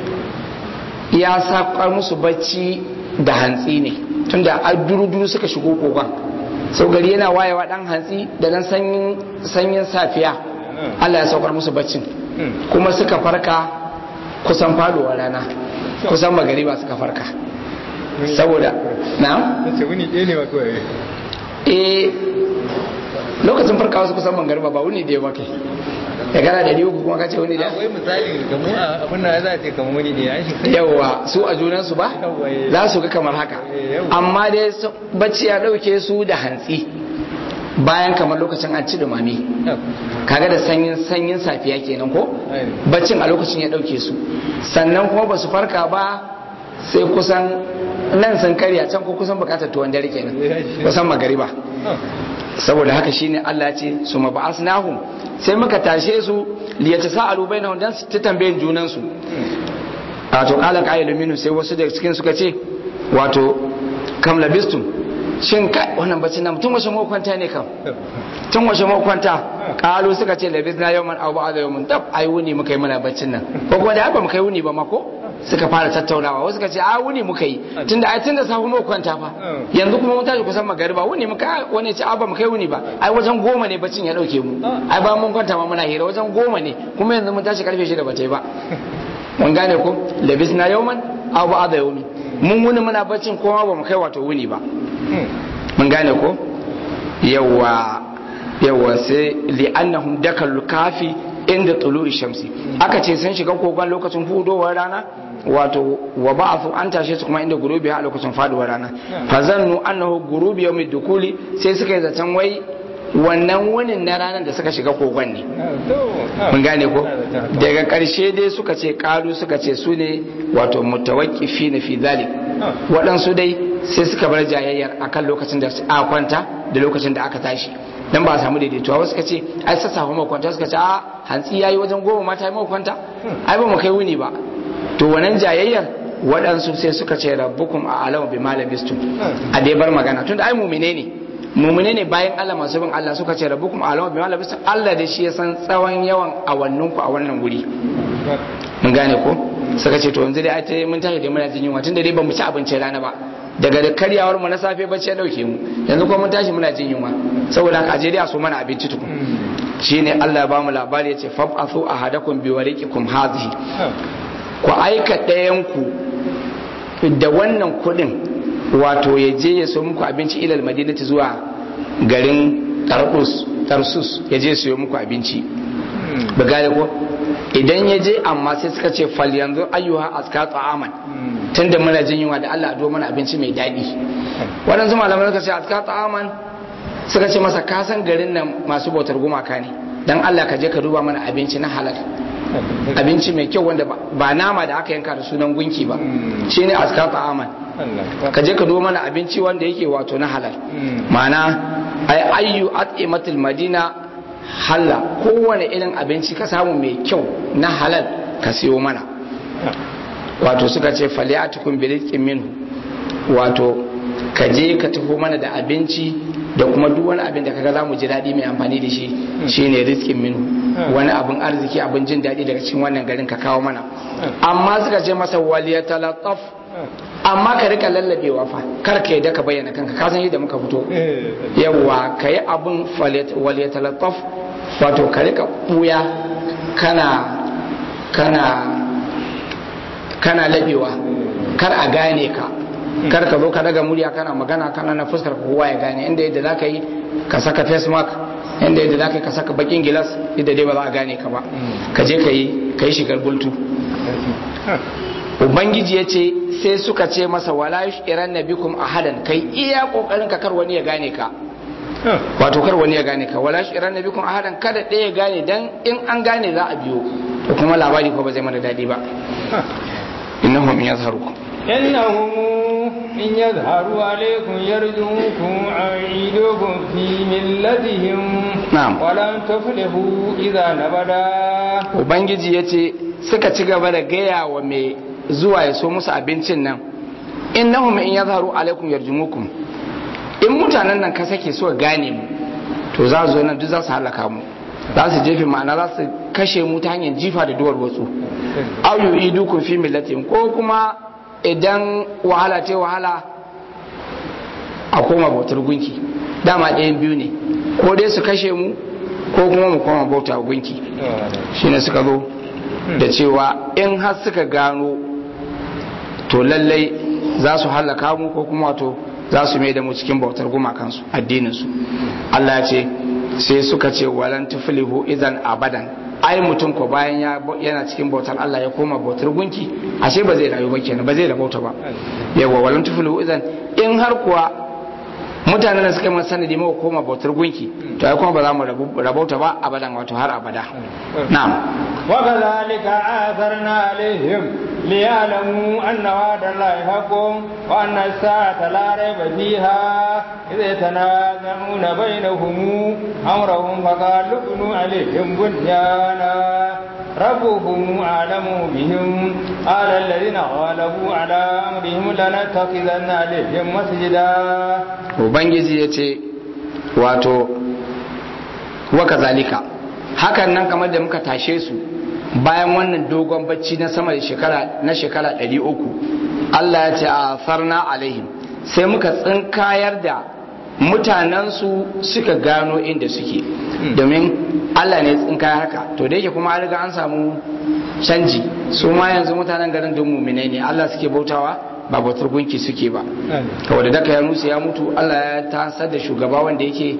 ya sakar musu bacci da hantsi ne tunda a duru-duru suka shigo kogon sau gari yana wayewa dan hantsi da dan sanyin safiya Allah ya saukar musu baccin kuma suka farka kusan faduwa rana kusan magariba suka farka saboda na? wuni ɗaya ne ba kawai eh lokacin farkawa su kusan magariba ba wuni ɗaya ba kai ya gana da uku kuma kace wuni da wai misali ga mu abin da za a ce kamar wani ne an shi yawa su a junansu ba za su ga kamar haka amma dai bacci ya dauke su da hantsi bayan kamar lokacin an ci dumami kaga da sanyin sanyin safiya kenan ko baccin a lokacin ya dauke su sannan kuma ba su farka ba sai kusan nan sun karya can ko kusan bukatar tuwon dare kenan kusan magariba saboda haka shine Allah ya ce su maba'asnahum sai muka tashe su liyata sa'alu bainahum dan su ta tambayin junan su wato qala qailu minhu sai wasu daga cikin suka ce wato kam labistum shin kai wannan bacci na tun washe kwanta ne kam tun washe kwanta qalu suka ce labisna yawman aw ba'da yawmin tab ai wuni muka yi muna baccin nan ko kuma da ba muka yi wuni ba ma ko suka fara tattaunawa wasu suka ce a wuni muka yi tunda ai tunda safe mu kwanta fa yanzu kuma mun tashi kusan magariba wuni muka wani ce a ba mu kai wuni ba ai wajen goma ne baccin ya dauke mu ai ba mun kwanta ma muna hira wajen goma ne kuma yanzu mun tashi karfe shida ba ta yi ba mun gane ko labisna yawman aw ba'da yawmi mun wuni muna baccin kuma ba mu kai wato wuni ba mun gane ko yawa yawa sai li'annahum dakal kafi inda tulu'i shamsi aka ce sun shiga kogon lokacin hudowar rana wato wa ba'athu an tashe su kuma inda gurubi a lokacin faduwar rana fa zannu annahu gurubi yawmi dukuli sai suka yi zaton wai wannan wunin na ranar da suka shiga kogon ne mun gane ko daga karshe dai suka ce kalu suka ce su ne wato mutawakkifi na fi zalik waɗansu dai sai suka bar jayayyar akan lokacin da aka kwanta da lokacin da aka tashi dan ba a samu daidaituwa wasu suka ce ai sassafe mu kwanta suka ce a hantsi yayi wajen goma mata yi mu kwanta ai ba mu kai wuni ba to wannan jayayyar waɗansu sai suka ce rabbukum a alamu bi malabistum a dai bar magana tunda ai mumine ne mumune ne bayan Allah masu bin Allah suka ce rabbukum a alamu bi malabistum Allah da shi ya san tsawon yawan awanninku a wannan wuri mun gane ko suka ce to yanzu dai ai mun tashi da muna jin yunwa tunda dai ba mu ci abincin rana ba daga da karyawar mu na safe bacci ya dauke mu yanzu kuma mun tashi muna jin yunwa saboda haka aje dai a so mana abinci tukun shine Allah ya ba mu labari yace fab'athu ahadakum bi wariqikum hadhihi ku aika ɗayan ku da wannan kudin wato ya je ya so muku abinci ilal madinati zuwa garin Tarsus Tarsus ya je siyo muku abinci ba gane ko idan ya je amma sai suka ce fal yanzu ayyuha aska ta'aman tunda muna jin yunwa da Allah do mana abinci mai daɗi waɗansu malamai suka ce aska ta'aman suka ce masa ka san garin nan masu bautar gumaka ne dan Allah ka je ka duba mana abinci na halal abinci mai kyau wanda ba nama da aka yanka da sunan gunki ba shine aska ta'aman ka je ka duba mana abinci wanda yake wato na halal ma'ana ay ayyu at'imatul madina halla kowane irin abinci ka samu mai kyau na halal ka siyo mana wato suka ce faliyatukum birizqin minhu wato ka je ka taho mana da abinci da kuma duk wani abin da kaga zamu ji daɗi mai amfani da shi shine rizqin minhu wani abin arziki abin jin daɗi daga cikin wannan garin ka kawo mana amma suka ce masa waliyatalattaf amma ka rika lallabewa fa kar ka yadda ka bayyana kanka ka san yadda muka fito yawa ka yi abin waliyatalattaf wato ka rika buya kana kana kana labewa kar a gane ka kar ka zo ka daga murya kana magana kana na fuskar kowa ya gane inda yadda za ka yi ka saka face mask inda yadda za ka yi ka saka bakin gilas yadda dai ba za a gane ka ba ka je ka yi ka yi shigar bultu ubangiji ya ce sai suka ce masa wala yushiran nabikum ahadan kai iya kokarin ka kar wani ya gane ka wato kar wani ya gane ka wala yushiran nabikum ahadan kada ɗaya ya gane dan in an gane za a biyo to kuma labari ko ba zai mana daɗi ba innahum yazharukum إنهم إن يظهروا عليكم يرجوكم عيدوكم في ملتهم نعم ولن تفلحوا إذا نبدا ubangiji ya ce suka ci gaba da gaya wa mai zuwa ya so musu abincin nan innahum in yazharu alaikum yarjumukum in mutanen nan ka sake so gane mu to za su zo nan duk za su halaka mu za su jefe ma'ana za su kashe mu ta hanyar jifa da duwar wasu aw yu'idukum fi millatin ko kuma idan wahala ta wahala a koma bautar gunki dama ɗayan biyu ne ko dai su kashe mu ko kuma mu koma bauta gunki shine suka zo da cewa in har suka gano to lallai za su hallaka mu ko kuma wato za su mai da mu cikin bautar gumakansu addininsu Allah ya ce sai suka ce walan tuflihu idan abadan ai mutum ko bayan yana cikin bautar Allah ya koma bautar gunki ashe ba zai rayu ba kenan ba zai rabauta ba yawa walan tuflihu idan in har kuwa mutanen da suka yi sanadi mawa koma bautar gunki to ai kuma ba za mu rabauta ba abadan wato har abada na'am wa kadhalika atharna alaihim liya'lamu anna wa'da allahi haqqun wa anna as-sa'ata la rayba fiha idh yatanaza'una bainahum amrahum faqalu ibnu alaihim bunyana ربهم أعلم بهم قال الذين غلبوا على أمرهم لنتخذن عليهم مسجدا ubangiji ya ce wato waka zalika hakan nan kamar da muka tashe su bayan wannan dogon bacci na sama da shekara na shekara 300 Allah ya ce a farna alaihim sai muka tsinkayar da mutanensu suka gano inda suke domin Allah ne tsinkayar haka to da yake kuma an riga an samu canji su ma yanzu mutanen garin don muminai ne Allah suke bautawa ba bautar gunki suke ba kawai da daka ya nusa ya mutu Allah ya tasar da shugaba wanda yake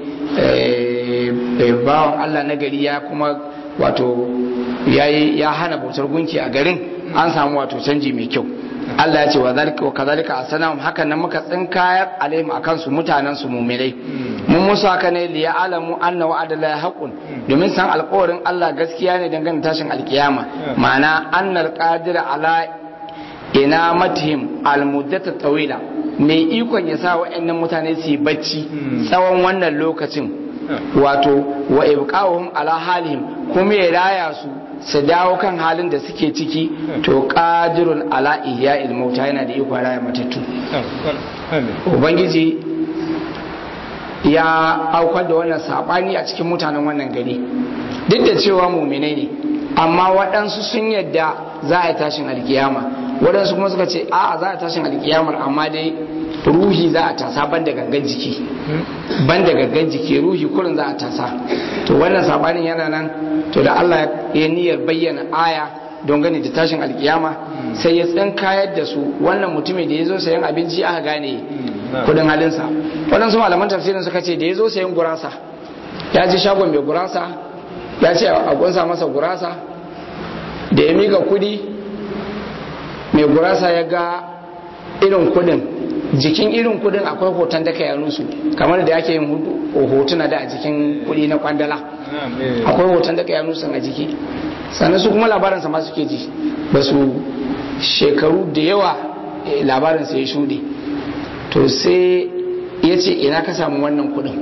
bawan Allah na gari ya kuma wato ya hana bautar gunki a garin an samu wato canji mai kyau Allah ya ce wa zalika wa kazalika asanam hakan nan muka tsinkayar alaihim akan su mutanen su mu'minai mun musu haka ne li ya'lamu anna wa'ada la haqqun domin san alƙawarin Allah gaskiya ne dangane tashin alkiyama ma'ana annal qadir ala ina matihim almuddata tawila mai ikon ya sa wa'annan mutane su yi bacci tsawon wannan lokacin wato wa ibqahum ala halihim kuma ya raya su su dawo kan halin da suke ciki to qadirun ala ihya'il mauta yana da ikon raya matattu ubangiji ya aukar da wannan sabani a cikin mutanen wannan gari duk da cewa muminai ne amma waɗansu sun yadda za a yi tashin alkiyama waɗansu kuma suka ce a za a tashin alkiyamar amma dai ruhi za a tasa ban da gangan jiki ban da gangan jiki ruhi kurin za a tasa to wannan sabanin yana nan to da Allah ya niyyar bayyana aya don gani da tashin alkiyama sai ya tsinkayar da su wannan mutumin da ya zo sayan abinci aka gane kudin halinsa waɗansu malaman tafsirin suka ce da ya zo sayan gurasa ya ji shagon mai gurasa ya ce a kunsa masa gurasa da ya miƙa kudi mai gurasa ya ga irin kudin jikin irin kudin akwai hoton da ya nusu kamar da yake yin hotuna da a jikin kudi na kwandala akwai hoton da ya nusu a jiki sannan su kuma labarinsa ma suke ji ba su shekaru da yawa labarinsa ya shuɗe to sai ya ce ina ka samu wannan kudin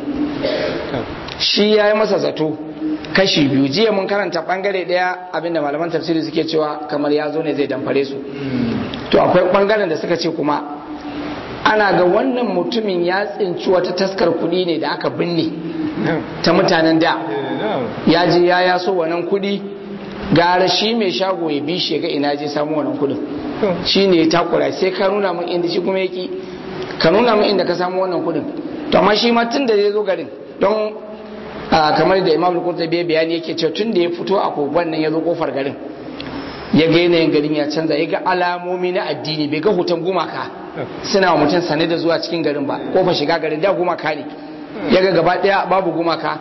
shi ya yi masa zato kashi biyu jiya mun karanta bangare daya abinda malaman tafsiri suke cewa kamar ya zo ne zai damfare su to akwai bangaren da suka ce kuma ana ga wannan mutumin ya tsinci wata taskar kudi ne da aka binne ta mutanen da ya je ya yaso wannan kudi gara shi mai shago ya bi shi ga ina je samu wannan kudin shi ne ya takura sai ka nuna min inda shi kuma yaki ka nuna min inda ka samu wannan kudin to amma shi ma tun da zai zo garin don kamar da imam al-qurtubi bayani yake cewa tun da ya fito a kogon nan ya zo kofar garin ya ga yanayin garin ya canza ya ga alamomi na addini bai ga hoton gumaka suna wa mutum sane da zuwa cikin garin ba kofar shiga garin da gumaka ne ya ga gaba daya babu gumaka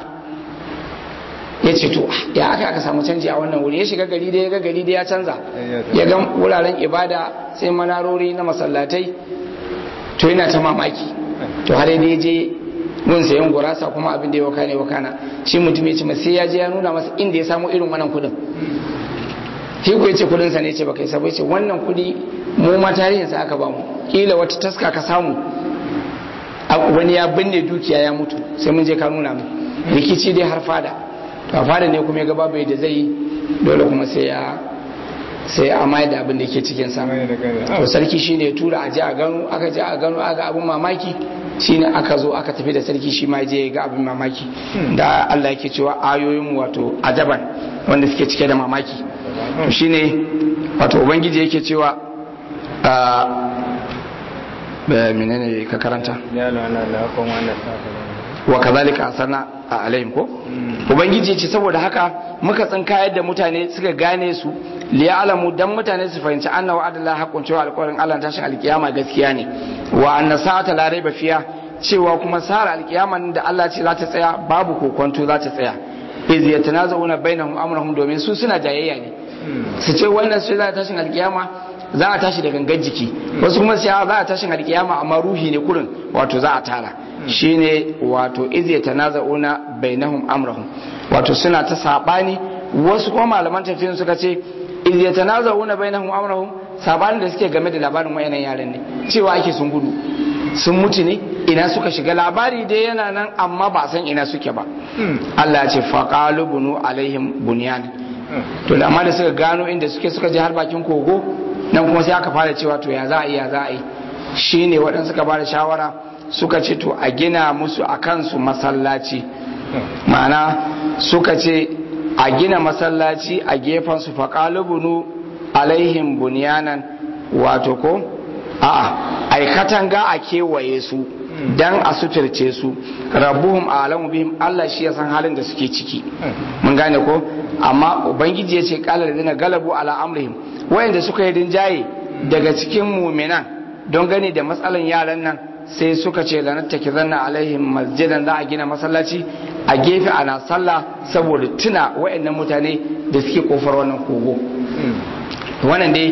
ya ce to ya aka aka samu canji a wannan wuri ya shiga gari da ya ga gari da ya canza ya ga wuraren ibada sai manarori na masallatai to yana ta mamaki to har da ya je gun sayan gurasa kuma abin da ya wakane wakana shi mutum ya ce sai ya je ya nuna masa inda ya samu irin wannan kudin shi ko yace kudin sa ne ce baka isa ce wannan kudi mu ma tarihin sa aka ba mu kila wata taska ka samu wani ya binne dukiya ya mutu sai mun je ka nuna mu rikici dai har fada to a fada ne kuma ya ga babu da zai dole kuma sai ya sai a mai da abin da ke cikin sa to sarki shine ya tura a je a gano aka je a gano aga abin mamaki shine aka zo aka tafi da sarki shi ma je ga abin mamaki da Allah yake cewa ayoyin wato ajaban wanda suke cike da mamaki to shine wato ubangiji yake cewa a menene ka karanta wa kazalika asana a alaihim ko ubangiji ce saboda haka muka tsinka yadda mutane suka gane su liya alamu dan mutane su fahimci anna wa adala haqqun cewa alƙawarin Allah tashin alkiyama gaskiya ne wa anna sa'ata la raiba fiya cewa kuma sara alkiyaman da Allah ce za ta tsaya babu kokonto za ta tsaya iz yatanazawuna bainahum amrahum domin su suna jayayya ne su ce wannan sai za ta tashin alkiyama za a tashi da gangan jiki wasu kuma sai za a tashin alkiyama amma ruhi ne kurin wato za a tara shine wato iz yatanazawuna bainahum amrahum wato suna ta sabani wasu kuma malaman tafsirin suka ce iz yatanazawuna bainahum amrahum sabanin da suke game da labarin wayannan yaran ne cewa ake sun gudu sun mutu ne ina suka shiga labari dai yana nan amma ba san ina suke ba Allah ya ce faqalu bunu alaihim bunyan to da amma da suka gano inda suke suka je har bakin kogo nan kuma sai aka fara cewa to ya za a yi ya za a yi shine waɗansu suka bada shawara suka ce to a gina musu a kansu masallaci ma'ana suka ce a gina masallaci a gefen su faqalu bunu alaihim bunyanan wato ko a'a ai katanga a kewaye su dan a suturce su rabbuhum alamu bihim Allah shi ya san halin da suke ciki mun gane ko amma ubangiji ya ce qala ladina galabu ala amrihim wayanda suka yi rinjaye daga cikin mu'minan don gani da matsalan yaran nan sai suka ce lanattaki zanna alaihim masjidan za a gina masallaci a gefe ana sallah saboda tuna wayannan mutane da suke kofar wannan kogo wannan dai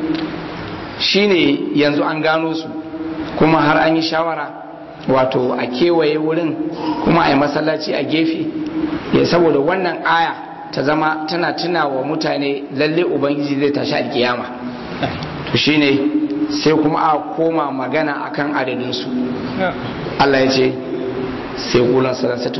shine yanzu an gano su kuma har an yi shawara wato a kewaye wurin kuma a yi masallaci a gefe ya saboda wannan aya ta zama tana tuna wa mutane lalle ubangiji zai tashi alkiyama to shine sai kuma a koma magana akan adadinsu Allah ya ce sai kulan salasatun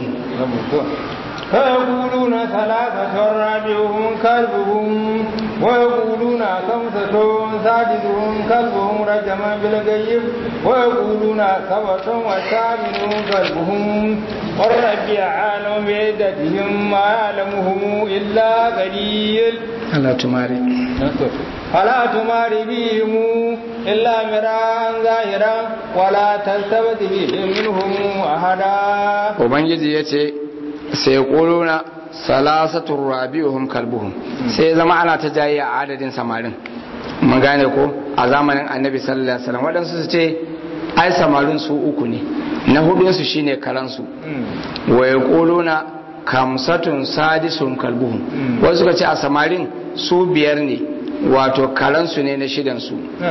فيقولون ثلاثة رابعهم كلبهم ويقولون خمسة سادسهم كلبهم رجما بالغيب ويقولون سبعة وثامنهم كلبهم والرب عالم بعدتهم ما يعلمهم إلا قليل Allah tumari فلا تمار بهم إلا مراء ظاهرا ولا تلتفت بهم منهم أحدا ubangiji ya ce sai kuluna salasatun rabi'uhum kalbuhum sai zama ana ta jayi a adadin samarin mun gane ko a zamanin annabi sallallahu alaihi wasallam waɗansu su ce ai samarin su uku ne na hudun su shine karansu wa yaquluna kamsatun sadisun kalbuhum wasu suka ce a samarin su biyar ne wato karansu ne na shidansu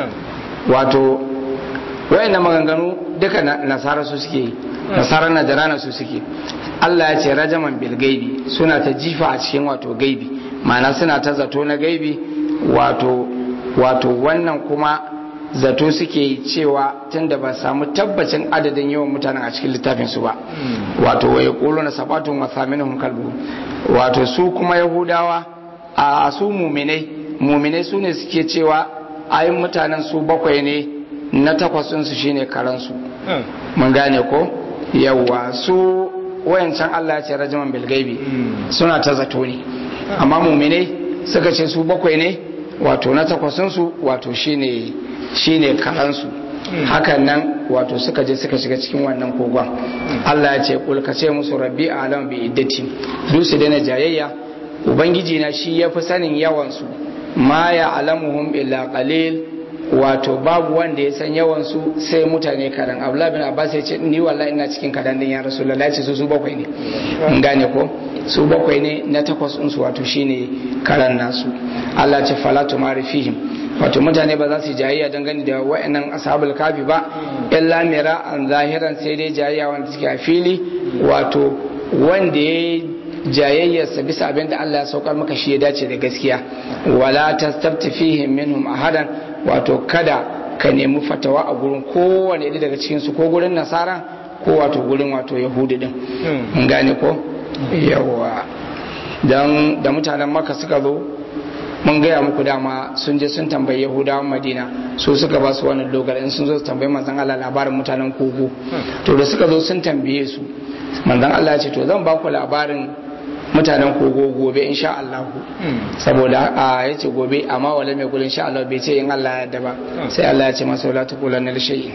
wato wayannan maganganu duka nasara su suke yi nasarar najarana su suke Allah ya ce rajaman bil gaibi suna ta jifa a cikin wato gaibi ma'ana suna ta zato na gaibi wato wato wannan kuma zato suke yi cewa tunda ba samu tabbacin adadin yawan mutanen a cikin littafin su ba wato waye kulu na sabatun wa thaminuhum kalbu wato su kuma yahudawa a su muminai muminai su ne suke cewa ayin mutanen su bakwai ne na takwasinsu shine karansu mun gane ko yawwa su wayancan Allah ya ce rajaman bilgaibi suna ta zato ne amma muminai suka ce su bakwai ne wato na takwasinsu wato shine shine karansu hakan nan wato suka je suka shiga cikin wannan kogon Allah ya ce kul ka ce musu rabbi alam bi iddati du su daina jayayya ubangiji na shi yafi sanin yawan su ma ya alamuhum illa qalil wato babu wanda ya san yawan su sai mutane kadan Abdullah bin Abbas ya ce ni wallahi ina cikin kadan din ya Rasulullahi ce su su bakwai ne in gane ko su bakwai ne na takwas din su wato shine karan nasu Allah ce fala tumari fihim wato mutane ba za su jayayya dangane da wa'annan ashabul kafi ba illa mira an zahiran sai dai jayayya wanda suke a fili wato wanda ya jayayyarsa bisa abin da Allah ya saukar maka shi ya dace da gaskiya wala tastabti fihim minhum ahadan wato kada ka nemi fatawa a gurin kowane ɗaya daga cikin su ko gurin nasara ko wato gurin wato yahudi din mun gane ko yawa dan da mutanen maka suka zo mun gaya muku dama sun je sun tambayi yahudawan madina su suka ba su wannan dogara in sun zo su tambayi manzon Allah labarin mutanen kogo to da suka zo sun tambaye su manzon Allah ya ce to zan ba ku labarin mutanen kogo gobe insha Allah saboda a yace gobe amma wala mai kulin insha Allah bai ce in Allah ya yarda ba sai Allah ya ce masa wala taqulanna li shay'in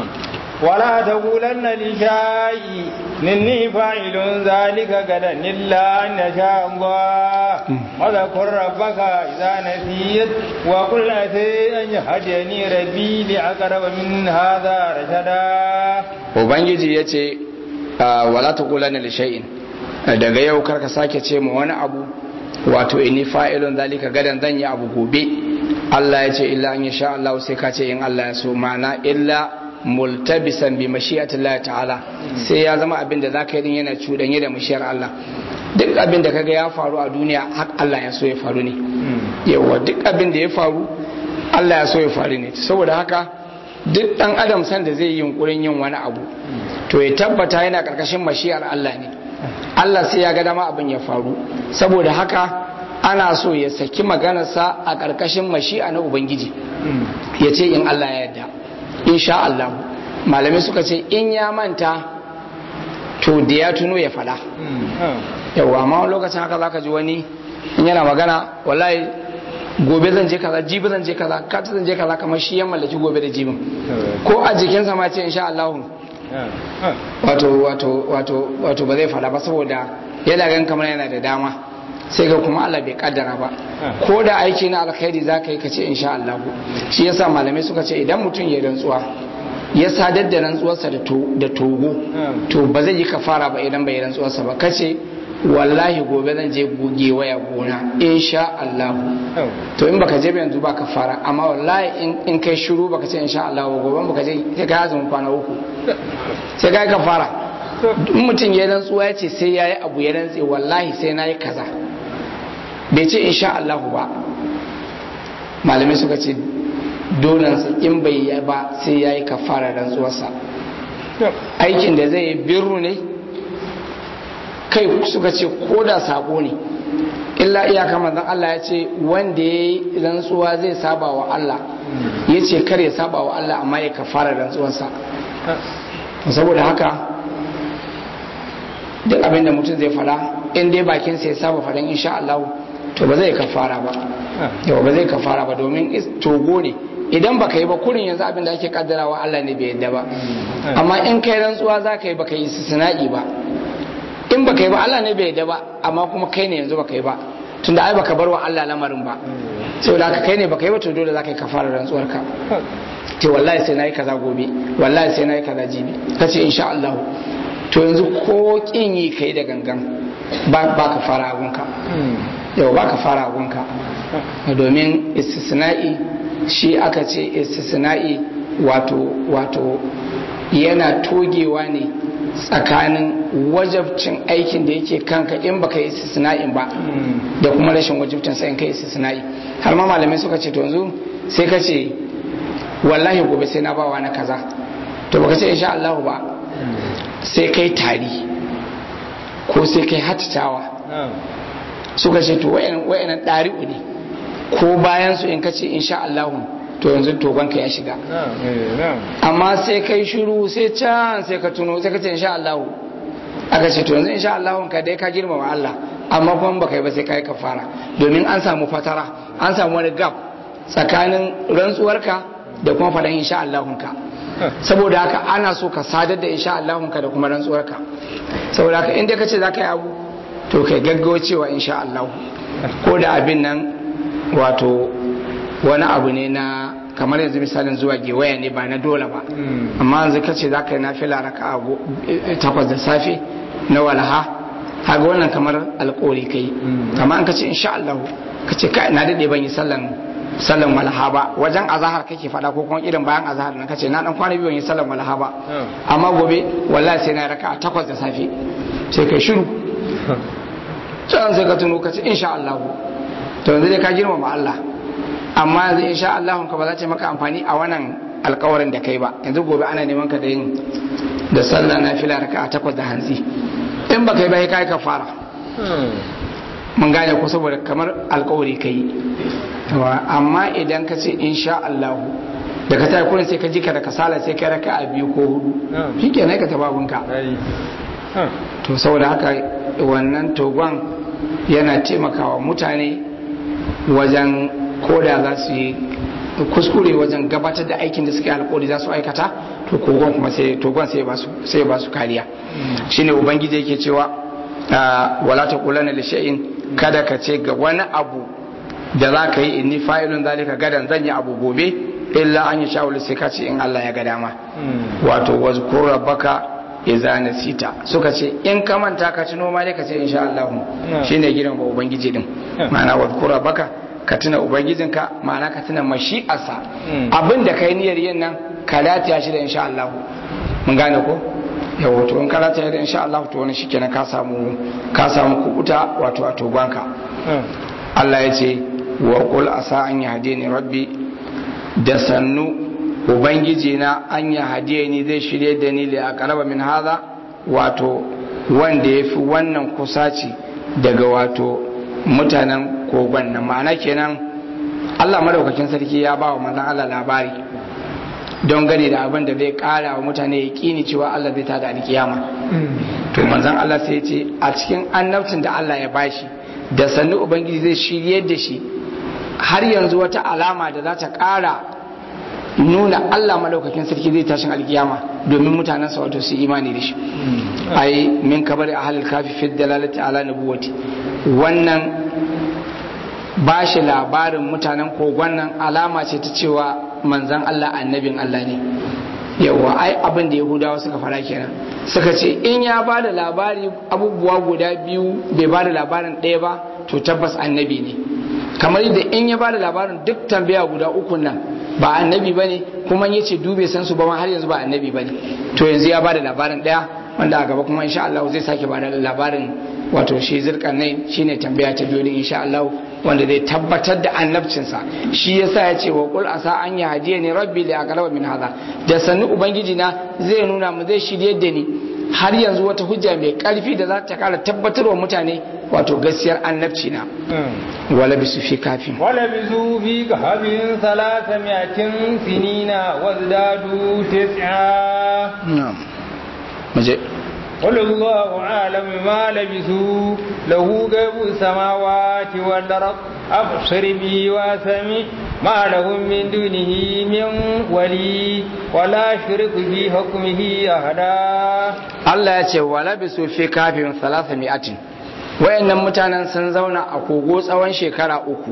ولا تقولن لشيء إني فاعل ذلك غدا إلا أن يشاء الله وذكر ربك إذا نسيت وقل أتي أن يهديني ربي لأقرب من هذا رشدا وبنجي يتي ولا تقولن لشيء daga yau karka sake ce ma wani abu wato inni fa'ilun zalika gadan zan yi abu gobe Allah ya ce illa an sha Allah sai ka ce in Allah ya so mana illa multabisan bi mashi'atillahi ta'ala sai ya zama abin da zaka yi yana cudanye da mashiyar Allah duk abin da kaga ya faru a duniya har Allah ya so ya faru ne yawa duk abin da ya faru Allah ya so ya faru ne saboda haka duk dan adam san da zai yi yunkurin yin wani abu to ya tabbata yana karkashin mashiyar Allah ne Allah sai ya ga dama abin ya faru saboda haka ana so ya saki maganarsa a karkashin mashi'a na ubangiji ya ce in Allah ya yarda insha Allah malamai suka ce in ya manta to da ya tuno ya fada yawa amma wani lokacin haka zaka ji wani in yana magana wallahi gobe zan je kaza jibi zan je kaza kata zan je kaza kamar shi ya mallaki gobe da jibin ko a jikinsa ma ce insha Allah wato wato wato wato ba zai fada ba saboda yana gan kamar yana da dama sai ga kuma Allah bai kaddara ba ko da aiki na alkhairi za ka yi ka ce insha Allah shi yasa malamai suka ce idan mutum ya rantsuwa ya sadar da rantsuwarsa da togo to ba zai yi kafara ba idan bai rantsuwarsa ba kace wallahi gobe zan je goge waya gona insha Allah to in baka je ba yanzu ba kafara amma wallahi in kai shiru baka ce insha Allah gobe baka je sai ka azumin kwana uku sai ka yi kafara in mutum ya rantsuwa ya ce sai ya yi abu ya rantse wallahi sai na yi kaza bai ce insha Allah ba malamai suka ce dolansa in bai yi ba sai ya yi kafara rantsuwarsa aikin da zai yi birru ne kai suka ce ko da sabo ne illa iyaka manzon Allah ya ce wanda ya yi rantsuwa zai saba wa Allah ya ce kar ya saba wa Allah amma ya kafara rantsuwarsa saboda haka duk abin da mutum zai fada in dai bakinsa ya saba faɗin insha Allah to ba zai kafara ba yau ba zai kafara ba domin togo ne idan baka yi ba kurin yanzu abin da ake kaddarawa Allah ne bai yadda ba amma in kai rantsuwa za ka yi baka yi sina'i ba in baka yi ba Allah ne bai yadda ba amma kuma kai ne yanzu baka yi ba tunda ai baka bar wa Allah lamarin ba saboda haka kai ne baka yi ba to dole za ka yi kafara rantsuwar ka ce wallahi sai nayi kaza gobe wallahi sai nayi kaza jibi kace insha Allah to yanzu ko kin yi kai da gangan ba ka fara agunka yau ba ka fara agunka domin istisna'i shi aka ce istisna'i wato wato yana togewa ne tsakanin wajabcin aikin da yake kanka in baka yi istisna'in ba da kuma rashin wajabcin sai in kai istisna'i har ma malamai suka ce to yanzu sai ka ce wallahi gobe sai na bawa na kaza to baka ce insha Allah ba sai kai tari ko sai kai hatitawa suka ce to wayanan ɗari'u ne ko bayan su in kace insha Allah to yanzu togonka ya shiga amma sai kai shiru sai can sai ka tuno sai ka ce insha Allah aka ce to yanzu insha Allah ka dai ka girmama Allah amma kuma baka yi ba sai kai kafara domin an samu fatara an samu wani gap tsakanin rantsuwarka da kuma faɗan insha Allah ka saboda haka ana so ka sadar da insha Allah ka da kuma rantsuwarka saboda haka inda ka ce za ka yi abu to kai gaggawa cewa insha Allah ko da abin nan wato wani abu ne na kamar yanzu misalin zuwa gewaya ne ba na dole ba amma yanzu ka ce za ka yi na fila raka takwas da safe na walaha haga wannan kamar alkawari kai amma an ka ce insha Allah ka ce na daɗe ban yi sallan sallan walaha ba wajen azahar kake fada ko kuma irin bayan azahar na kace na dan kwana biyu ban yi sallan walaha ba amma gobe wallahi sai na raka takwas da safe sai kai shiru can sai ka tuno ka ce insha Allah to yanzu dai ka girmama Allah amma yanzu insha Allah ka ba za ta maka amfani a wannan alkawarin da kai ba yanzu gobe ana neman ka da yin da sallah na fila raka a takwas da hantsi in ba kai ba kai ka fara mun gane ko saboda kamar alkawari kai amma idan ka ce insha Allah da ka tayi kurin sai ka ji ka da kasala sai ka raka a biyu ko hudu shikenan ka taba bunka to saboda haka wannan togon yana taimakawa mutane wajen koda za su yi kuskure wajen gabatar da aikin da suke alkawari za su aikata to kogon kuma sai togon sai ba su sai ba su kariya shine ubangiji yake cewa wala taqulanna li shay'in kada ka ce ga wani abu da za ka yi inni fa'ilun zalika gadan zan yi abu gobe illa an yi sha'ul sai ka ce in Allah ya ga dama wato wazkur rabbaka idza nasita suka ce in ka manta ka tuno ma dai ka ce insha Allah shine gidan ba ubangiji din ma'ana wazkur rabbaka ka tuna ubangijinka ma'ana ka tuna mashi'arsa abin da kai niyyar yin nan ka latiya shi da insha Allah mun gane ko yawo to in ka latiya da insha Allah to wani shikenan ka samu ka samu kubuta wato a togonka Allah ya ce wa qul asa an yahdini rabbi da sannu ubangiji na an yahdini zai shirye da ni da aqraba min hadha wato wanda yafi wannan kusaci daga wato mutanen kogon nan ma'ana kenan Allah madaukakin sarki ya ba wa manzon Allah labari don gane da abin da zai kara wa mutane ya kini cewa Allah zai tada alkiyama to manzon Allah sai ya ce a cikin annabcin da Allah ya bashi da sannu ubangiji zai shirye da shi har yanzu wata alama da za ta kara nuna Allah madaukakin sarki zai tashin alkiyama domin mutanen sa wato su imani da shi ai min kabari ahlul kafi fi dalalati ala nubuwati wannan ba shi labarin mutanen kogon nan alama ce ta cewa manzan Allah annabin Allah ne yawa ai abin da yahudawa suka fara kenan suka ce in ya ba da labari abubuwa guda biyu bai ba da labarin ɗaya ba to tabbas annabi ne kamar yadda in ya ba da labarin duk tambaya guda uku nan ba annabi ba ne kuma ya ce dube san su ba har yanzu ba annabi ba ne to yanzu ya ba da labarin ɗaya wanda a gaba kuma insha Allah zai sake ba da labarin wato shi zirkanai shine tambaya ta biyu insha Allah wanda zai tabbatar da annabcinsa shi yasa ya ce wa qul asa an ya hadiya ni rabbi li aqraba min hadha da sannu ubangiji na zai nuna mu zai shirye da ni har yanzu wata hujja mai karfi da za ta kara tabbatarwa mutane wato gaskiyar annabci na wala bisu fi kafin wala bisu fi kafin salasa miyatin sinina wazdadu tis'a na'am muje قل الله أعلم ما لبثوا له غيب السماوات والأرض أبصر به واسمع ما لهم من دونه من ولي ولا شرك في حكمه أحدا الله يقول ولبثوا في كهف ثلاثمائة wayannan mutanen sun zauna a kogo tsawon shekara uku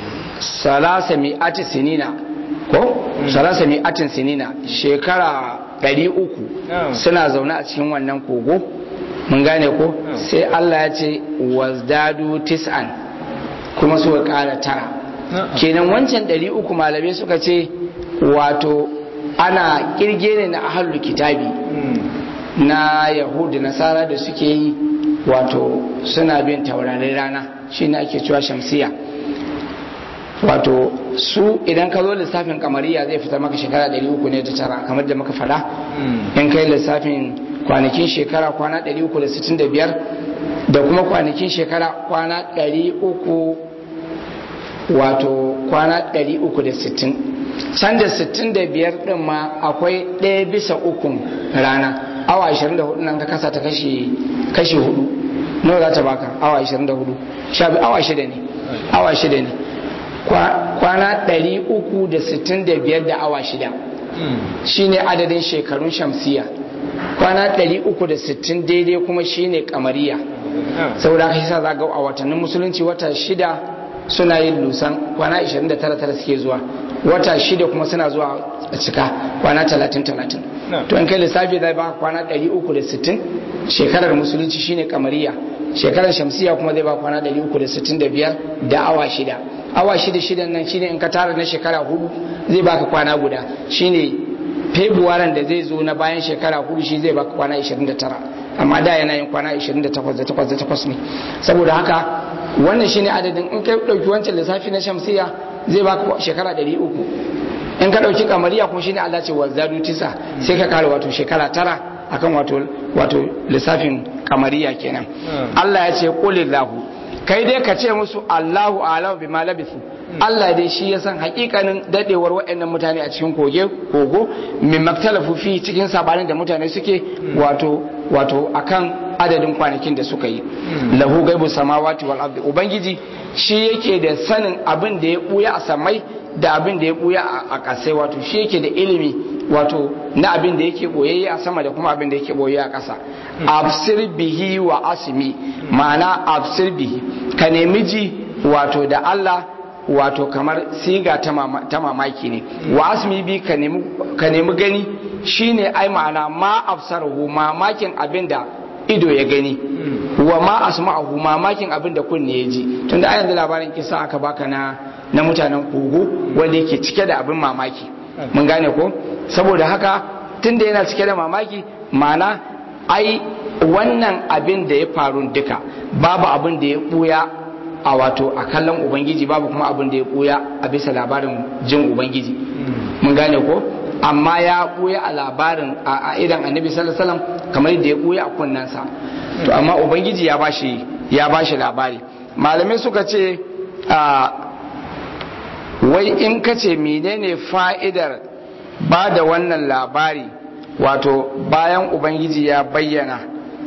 salasa mi'ati sinina ko salasa mi'atin sinina shekara ɗari uku suna zaune a cikin wannan kogo mun gane ko sai Allah ya ce wazdadu tis'an kuma suka ƙara tara kenan wancan ɗari uku malamai suka ce wato ana kirge ne na ahalul kitabi na yahudu nasara da suke yi wato suna bin taurarin rana shi ne ake cewa shamsiya wato su idan ka zo lissafin kamariya zai fitar maka shekara 300 ne da tara kamar da muka fada in kai lissafin kwanakin shekara kwana 365 da kuma kwanakin shekara kwana 300 wato kwana 360 can da 65 din ma akwai ɗaya bisa ukun rana awa 24 nan ka kasa ta kashi kashi hudu nawa za ta baka awa 24 shabi awa shida ne awa shida ne kwana 365 da awa shida shine adadin shekarun shamsiya kwana 360 daidai kuma shine kamariya saboda haka shi sa za ga a watannin musulunci wata shida suna yin lusan kwana 29 suke zuwa wata shida kuma suna zuwa a cika kwana 30-30 to in kai lissafi zai baka kwana 360 shekarar musulunci shine kamariya shekarar shamsiya kuma zai baka kwana 365 da awa shida awa shida shidan nan shine in ka tara na shekara hudu zai baka kwana guda shine februarin da zai zo na bayan shekara hudu shi zai baka kwana 29 amma da yana yin kwana 28 da 8 da 8 ne saboda haka wannan shine adadin in ka dauki wancan lissafi na shamsiya zai baka shekara 300 in ka dauki kamariya kuma shine Allah ce wa zadu tisa sai ka kare wato shekara tara akan wato wato lissafin kamariya kenan Allah ya ce qulillahu kai dai ka ce musu Allahu a'lamu bima labisu Allah dai shi ya san hakikanin dadewar waɗannan mutane a cikin koge kogo min maktalafu fi cikin sabanin da mutane suke wato wato akan adadin kwanakin da suka yi lahu gaibu samawati wal ardi ubangiji shi yake da sanin abin da ya buya a samai da abin da ya buya a kasai wato shi yake da ilimi wato na abin da yake boyayye a sama da kuma abin da yake boyayye a ƙasa absir bihi wa asmi ma'ana absir bihi ka nemi ji wato da Allah wato kamar siga ta mamaki ne wa asmi bi ka nemi gani shine ai ma'ana ma absarahu mamakin abin da ido ya gani wa ma asma'ahu mamakin abin da kunne ya ji tunda ayan da labarin kisa aka baka na na mutanen kogo wanda yake cike da abin mamaki mun gane ko saboda haka tunda yana cike da mamaki ma'ana ai wannan abin da ya faru duka babu abin da ya buya a wato a kallon ubangiji babu kuma abin da ya buya a bisa labarin jin ubangiji mun gane ko amma ya buya a labarin a idan annabi sallallahu alaihi wasallam kamar yadda ya buya a kunnansa to amma ubangiji ya bashi ya bashi labari malamai suka ce wai in ka ce menene fa'idar ba da wannan labari wato bayan ubangiji ya bayyana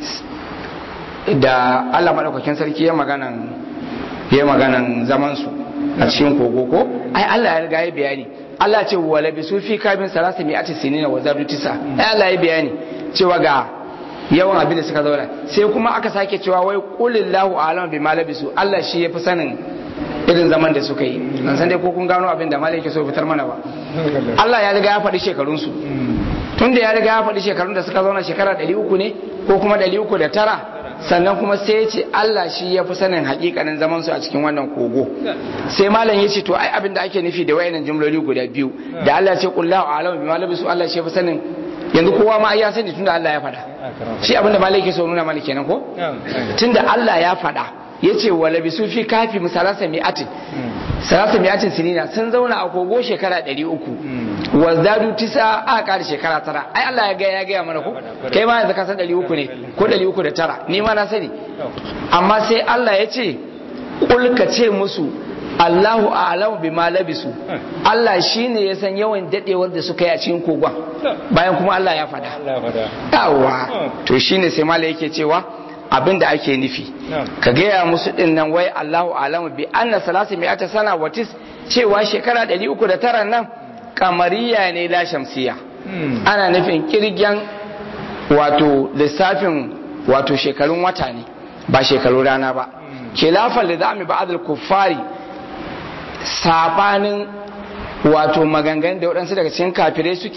da allah maɗaukakin sarki ya maganan ya maganan zamansu a cikin kogo ko ai allah ya riga ya bayani allah ce wala bi sufi kabin salasa mi ati sinina wa zadu tisa ai allah ya bayani cewa ga yawan abin da suka zauna sai kuma aka sake cewa wai qulillahu a'lam bima labisu allah shi ya fi sanin irin zaman da suka yi nan san dai ko kun gano abin da malai ke so fitar mana ba Allah ya riga ya faɗi shekarunsu tun da ya riga ya faɗi shekarun da suka zauna shekara ɗari uku ne ko kuma ɗari uku da tara sannan kuma sai ya ce Allah shi ya fi sanin hakikanin zaman su a cikin wannan kogo sai malam ya ce to ai abin da ake nufi da wayannan jumloli guda biyu da Allah ya ce kullahu a'lamu bima labisu Allah shi ya fi sanin yanzu kowa ma ya sani tunda Allah ya faɗa shi abin da malai ke so nuna mana kenan ko tunda Allah ya faɗa ya ce wa labisu fi kafi misalasa mi'atin salasa mi'atin sinina sun zauna a kogo shekara ɗari uku wa zadu tisa a ƙara shekara tara ai Allah ya gaya ya gaya mana ko kai ma yanzu ka san ɗari uku ne ko ɗari uku da tara ni ma na sani amma sai Allah ya ce kul ka ce musu Allahu a'lamu bima labisu Allah shine ya san yawan dadewar da suka yi a cikin kogon bayan kuma Allah ya faɗa yawa to shine sai mala yake cewa abin da ake nufi ka gaya musu din nan wai Allahu alamu bi anna salasi mi'ata sana wa tis cewa shekara 309 nan kamariya ne la shamsiya ana nufin kirgen wato lissafin wato shekarun wata ne ba shekarun rana ba khilafan da zami ba'd al-kuffari sabanin wato maganganun da waɗansu daga cikin kafirai suke yi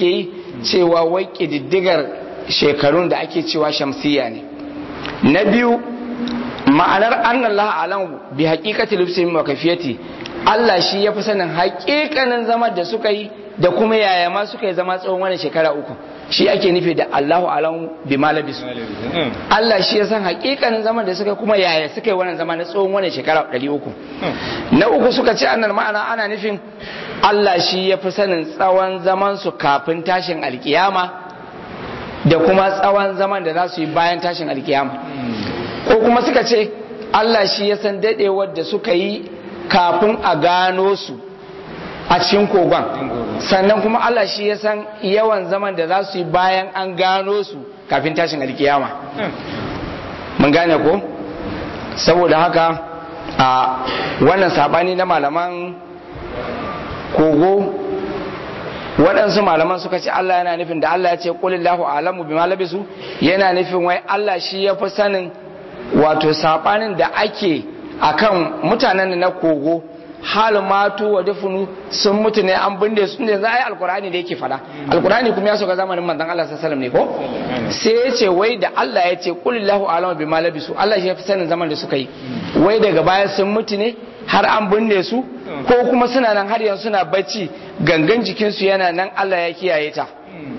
cewa wai ƙididdigar shekarun da ake cewa shamsiya ne na biyu ma'anar annallah alam bi haqiqati lubsihim wa kafiyati Allah shi ya fi sanin haƙiƙanin zama da suka yi da kuma yaya ma suka yi zama tsawon wannan shekara uku shi ake nufi da Allahu alam bi malabisu Allah shi ya san haƙiƙanin zaman da suka kuma yaya suka yi wannan zama na tsawon wannan shekara 300 na uku suka ce annal ma'ana ana nufin Allah shi ya fi sanin tsawon zaman su kafin tashin alkiyama da kuma tsawon zaman da za su yi bayan tashin alkiyama ko kuma suka ce Allah shi ya san dadewar da suka yi kafin a gano su a cikin kogon sannan kuma Allah shi ya san yawan zaman da za su yi bayan an gano su kafin tashin alkiyama mun gane ko saboda haka a wannan sabani na malaman kogo waɗansu malaman suka ce Allah yana nufin da Allah ya ce qulillahu a'lamu bima labisu yana nufin wai Allah shi ya fi sanin wato sabanin da ake akan mutanen na kogo hal matu wa dafunu sun mutu ne an binne su ne za a yi alkurani da yake fada alkurani kuma ya soka zamanin manzon Allah sallallahu alaihi wasallam ne ko sai ya ce wai da Allah ya ce qulillahu a'lamu bima labisu Allah shi ya fi sanin zaman da suka yi wai daga baya sun mutu ne har an binne su ko kuma suna nan har yanzu suna bacci gangan jikinsu yana nan Allah ya kiyaye ta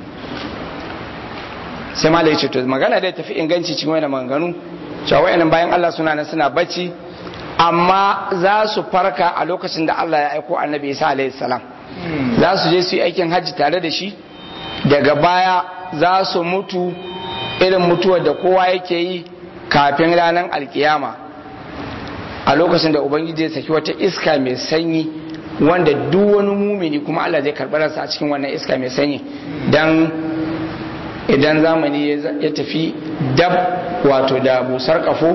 sai ma ya ce to magana da tafi inganci cikin wannan maganganu cewa wayannan bayan Allah suna nan suna bacci amma za su farka a lokacin da Allah ya aiko annabi Isa alaihi salam za su je su yi aikin hajji tare da shi daga baya za su mutu irin mutuwar da kowa yake yi kafin ranar alkiyama a lokacin da ubangiji ya saki wata iska mai sanyi wanda duk wani mumini kuma Allah zai karɓar ransa a cikin wannan iska mai sanyi dan idan zamani ya tafi dab wato da busar kafo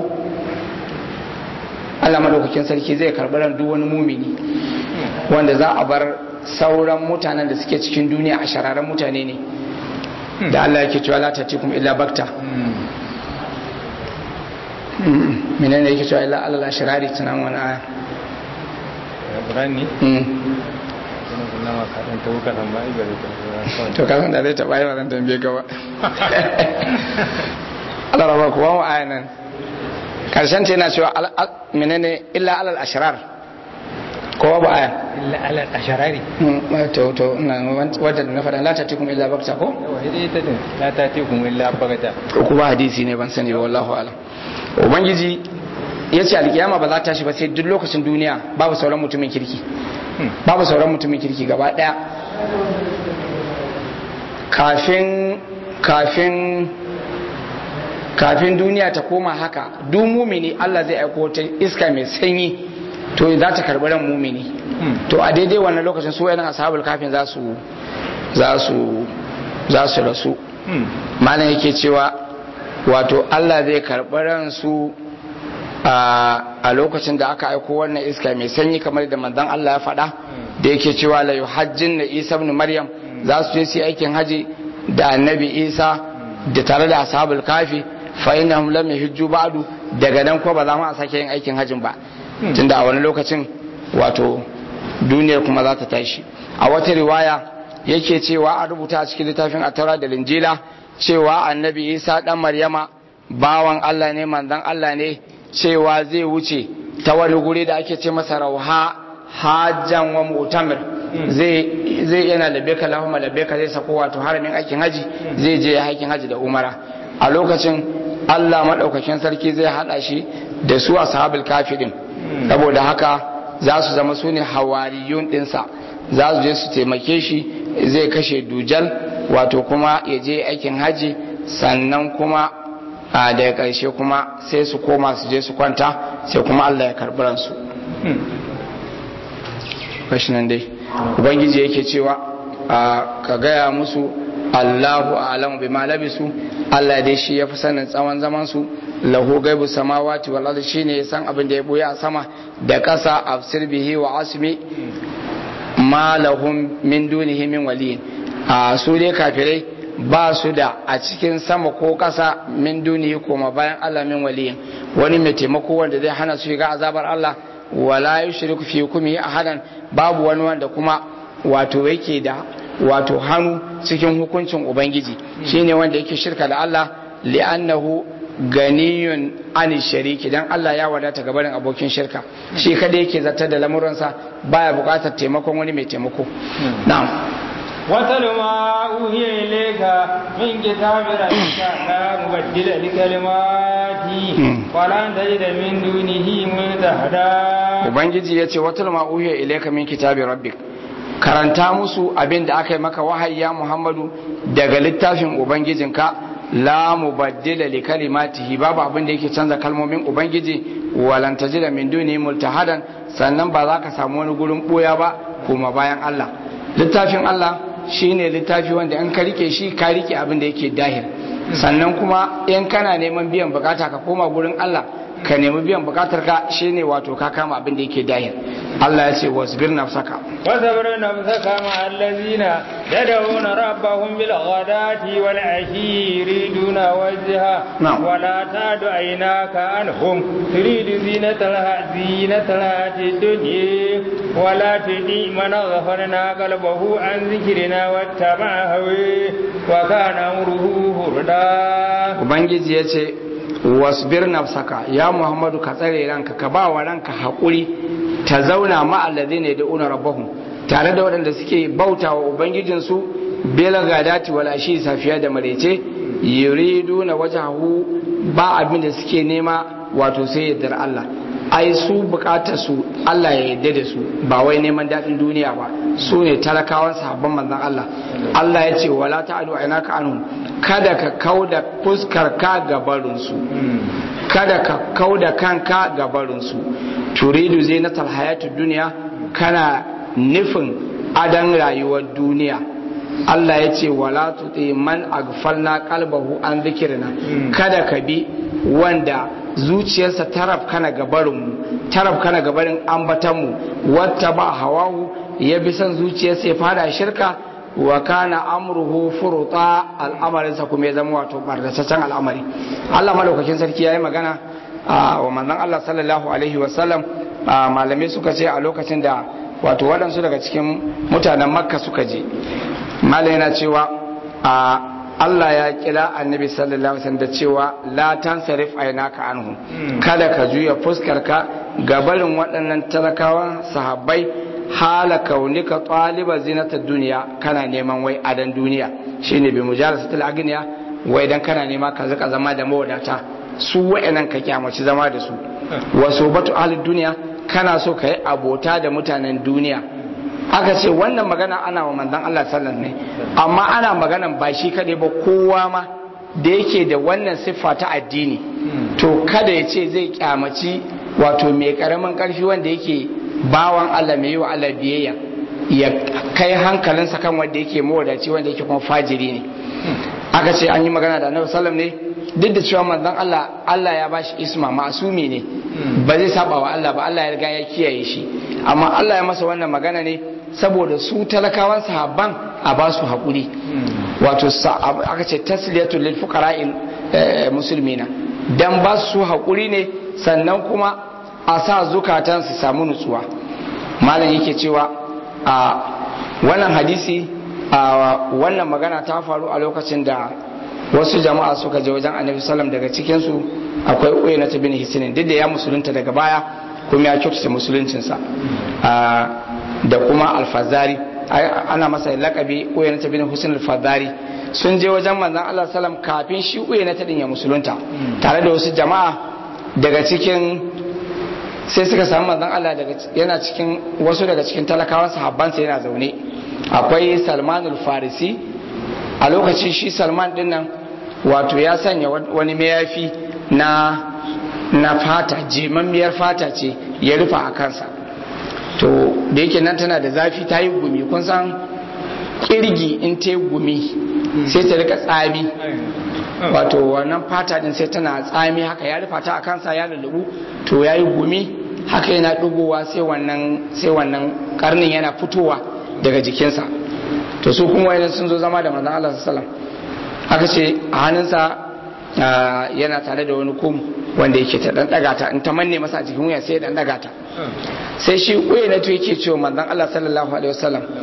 Allah madaukakin sarki zai karɓi ran duk wani mumini wanda za a bar sauran mutanen da suke cikin duniya a shararen mutane ne da Allah yake cewa la tatikum illa bakta menene yake cewa illa alal ashrari tunan wani aya Qur'ani to kasan da zai taɓa yi wa zan tambaye ka ba Allah raba kuwa mu aya nan karshen ta yana cewa menene illa alal ashrar kowa ba aya illa alal asharari to to ina wadda na faɗa la tatikum illa bakta ko ita din la tatikum illa bagata ko kuma hadisi ne ban sani ba wallahu alam ubangiji ya ce alkiyama ba za ta tashi ba sai duk lokacin duniya babu sauran mutumin kirki babu sauran mutumin kirki gaba daya kafin kafin kafin duniya ta koma haka duk mumini Allah zai aiko ta iska mai sanyi to za ta karbi ran mumini to a daidai wannan lokacin su wayannan ashabul kafin za su za su za su rasu malam yake cewa wato Allah zai karbi ran su a lokacin da aka aiko wannan iska mai sanyi kamar da manzon Allah ya faɗa da yake cewa la yuhajjin na Isa ibn Maryam za su je su aikin haji da annabi Isa da tare da ashabul kafi fa innahum lam yahujju ba'du daga nan ko ba za mu a sake yin aikin hajin ba tunda a wani lokacin wato duniyar kuma za ta tashi a wata riwaya yake cewa a rubuta a cikin littafin atara da linjila cewa annabi Isa dan Maryama bawan Allah ne manzon Allah ne cewa zai wuce ta wani guri da ake ce masa rauha hajjan wa mutamir zai zai yana labeka lahumma labeka zai sako wato haramin aikin haji zai je aikin haji da umara a lokacin Allah madaukakin sarki zai hada shi da su ashabul kafirin saboda haka za su zama su ne hawariyun dinsa za su je su taimake shi zai kashe dujal wato kuma ya je aikin haji sannan kuma a daga ƙarshe kuma sai su koma su je su kwanta sai kuma Allah ya karɓi ransu kashi nan dai ubangiji yake cewa ka gaya musu Allahu a'lamu bima labisu Allah dai shi ya fi sanin tsawon zaman su lahu gaibu samawati wal ardi shine ya san abin da ya boye a sama da ƙasa afsir bihi wa asmi ma lahum min dunihi min waliyin a su dai kafirai ba su da a cikin sama ko ƙasa min duniya koma bayan Allah min waliyin wani mai taimako wanda zai hana su shiga azabar Allah wala yushriku fi hukmi ahadan babu wani wanda kuma wato yake da wato hannu cikin hukuncin ubangiji shine wanda yake shirka da Allah li'annahu ganiyun ani shariki dan Allah ya wadata ga barin abokin shirka shi kada yake zartar da lamuransa baya bukatar taimakon wani mai taimako na'am واتل ما أوحي إليك من كتاب ربك لا مبدل لكلماته ولن تجد من دونه ملتحدا ubangiji ya ce watul ma uhiya ilayka min kitabi rabbik karanta musu abin da aka yi maka wahayi ya muhammadu daga littafin ubangijinka la mubaddila li kalimatihi babu abin da yake canza kalmomin ubangiji walan tajida min duni multahadan sannan ba za ka samu wani gurin boya ba kuma bayan Allah littafin Allah shine littafi wanda in ka rike shi ka rike abin da yake dahir sannan kuma in kana neman biyan bukata ka koma gurin Allah ka nemi biyan bukatar ka shine wato ka kama abin da yake dahir Allah ya ce wasbir nafsaka واصبر نفسك مع الذين يدعون ربهم بالغداة والعشي يريدون وجهه نعم. ولا تعد عيناك عنهم تريد زينة الها- زينة الحياة الدنيا ولا تطيع من غفرنا قلبه عن ذكرنا واتبع هويه وكان أمره هردا ubangiji ya ce wasbir nafsaka ya muhammadu ka tsare ranka ka ba wa ranka haƙuri ta zauna ma'allazi ne da una rabbahum tare da waɗanda suke bauta wa ubangijinsu bela gadati wal ashi safiya da marece yuridu na wajahu ba abin da suke nema wato sai yardar Allah ai su bukatar su Allah ya yarda da su ba wai neman daɗin duniya ba su ne talakawan sahabban manzon Allah Allah ya ce wala ta'alu ainaka anhum kada ka kauda fuskar ka ga barinsu kada ka kauda kanka ga barinsu turidu zinatal hayatud duniya kana nufin adan rayuwar duniya Allah ya ce wala tuti man aghfalna qalbahu an dhikrina kada ka bi wanda zuciyarsa taraf kana gabarinmu taraf kana gabarin ambatanmu wata ba hawahu ya bi son zuciyarsa ya fada shirka wa kana amruhu furuta al'amarinsa kuma ya zama wato bardataccen al'amari Allah madaukakin sarki ya yi magana wa manzon Allah sallallahu alaihi wasallam malamai suka ce a lokacin da wato waɗansu daga cikin mutanen makka suka je malam yana cewa Allah ya kira annabi sallallahu alaihi wasallam da cewa la tansarif aynaka anhu kada ka juya fuskarka ga barin waɗannan talakawan sahabbai hala kaunika taliba zinatar duniya kana neman wai adan duniya shine bi mujalasatul agniya wai dan kana nema ka zaka zama da mawadata su wa'annan ka kyamaci zama da su wasu batu ahlud duniya kana so ka yi abota da mutanen duniya aka ce wannan magana ana wa manzon Allah sallallahu ne amma ana maganan ba shi kadai ba kowa ma da yake da wannan siffa ta addini to kada ya ce zai kyamaci wato mai karamin karfi wanda yake bawan Allah mai yi wa Allah biyayya ya kai hankalinsa kan wanda yake mawadaci wanda yake kuma fajiri ne aka ce an yi magana da annabi sallam ne duk da cewa manzon Allah Allah ya bashi isma masumi ne ba zai saba wa Allah ba Allah ya riga ya kiyaye shi amma Allah ya masa wannan magana ne saboda su talakawan sahabban a ba su haƙuri wato aka ce tasliyatul lil fuqara'il musulmina dan ba su haƙuri ne sannan kuma a sa zukatan su samu nutsuwa malam yake cewa a wannan hadisi a wannan magana ta faru a lokacin da wasu jama'a suka je wajen annabi sallam daga cikinsu akwai uya na bin hisinin duk da ya musulunta daga baya kuma ya kyautata musuluncinsa da kuma alfazari ana masa lakabi uya na bin husin alfazari sun je wajen manzan allah sallam kafin shi uya na din ya musulunta tare da wasu jama'a daga cikin sai suka samu manzan allah yana cikin wasu daga cikin talakawan sahabbansa yana zaune akwai salmanul farisi a lokacin shi salman din nan wato ya sanya wani mayafi na na fata jimammiyar fata ce ya rufa a kansa to da yake nan tana da zafi ta yi gumi kun san kirgi in ta yi gumi sai ta rika tsami wato wannan fata din sai tana tsami haka ya rufa ta a kansa ya lullubu to ya yi gumi haka yana ɗugowa sai wannan sai wannan karnin yana fitowa daga jikinsa to su kuma idan sun zo zama da manzon Allah sallallahu aka ce a hannunsa yana tare da wani kum wanda yake ta dan daga ta in ta manne masa a jikin wuya sai ya dan daga ta sai shi uye na to yake cewa manzon Allah sallallahu alaihi wasallam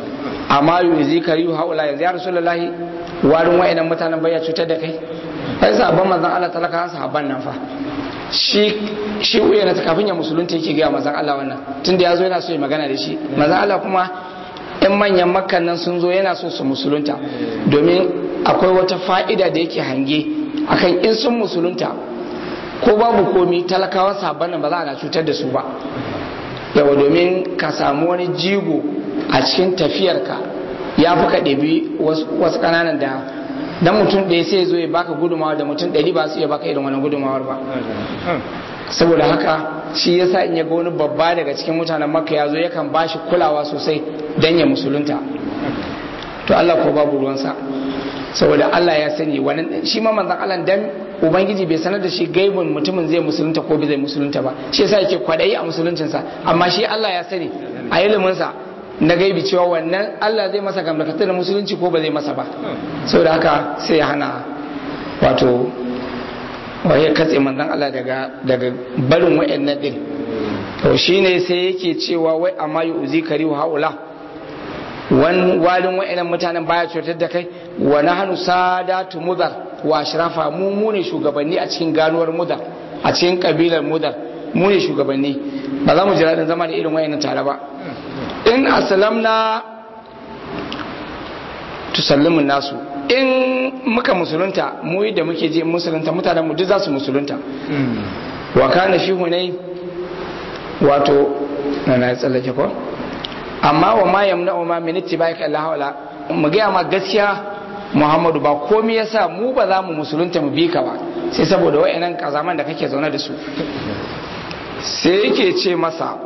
amma yuzi kariyu haula yanzu ya rasulullahi warin wayannan mutanen bai ya cutar da kai ai sahabban manzon Allah talaka an sahabban nan fa shi shi uya na kafin ya musulunta yake ga manzon Allah wannan tunda yazo yana so ya magana da shi manzon Allah kuma in manyan makkan nan sun zo yana so su musulunta domin akwai wata fa'ida da yake hange akan in sun musulunta ko babu komi talakawa sabon nan ba za a cutar da su ba yawa domin ka samu wani jigo a cikin tafiyarka ya fi ka ɗabi wasu ƙananan da dan mutum ɗaya sai zo ya baka gudumawa da mutum ɗari ba su iya baka irin wani gudumawar ba saboda haka shi yasa in ya ga wani babba daga cikin mutanen makka ya zo yakan ba shi kulawa sosai dan ya musulunta to Allah ko babu ruwansa saboda Allah ya sani wannan shi ma manzon Allah dan ubangiji bai sanar da shi gaibun mutumin zai musulunta ko bai zai musulunta ba shi yasa yake kwadayi a musuluncinsa amma shi Allah ya sani a ilimin sa na gaibi cewa wannan Allah zai masa gamdakatar da musulunci ko ba zai masa ba saboda haka sai ya hana wato ya katse manzon Allah daga daga barin wa'annan din to shine sai yake cewa wai amma yu'zi karihu haula wan walin wa'annan mutanen baya cutar da kai wa nahnu sadatu mudar wa ashrafa mu mu ne shugabanni a cikin ganuwar mudar a cikin kabilar mudar mu ne shugabanni ba za mu jira din zama da irin wa'annan tare ba in aslamna tusallimu nasu in muka musulunta mu da muke je musulunta mutanen mu duk za su musulunta wa kana fi hunai wato na na tsallake ko amma wa ma yamna ma min ittibaika Allah wala mu ga ma gaskiya Muhammadu ba komai yasa mu ba za mu musulunta mu bi ka ba sai saboda wayannan kazaman da kake zaune da su sai yake ce masa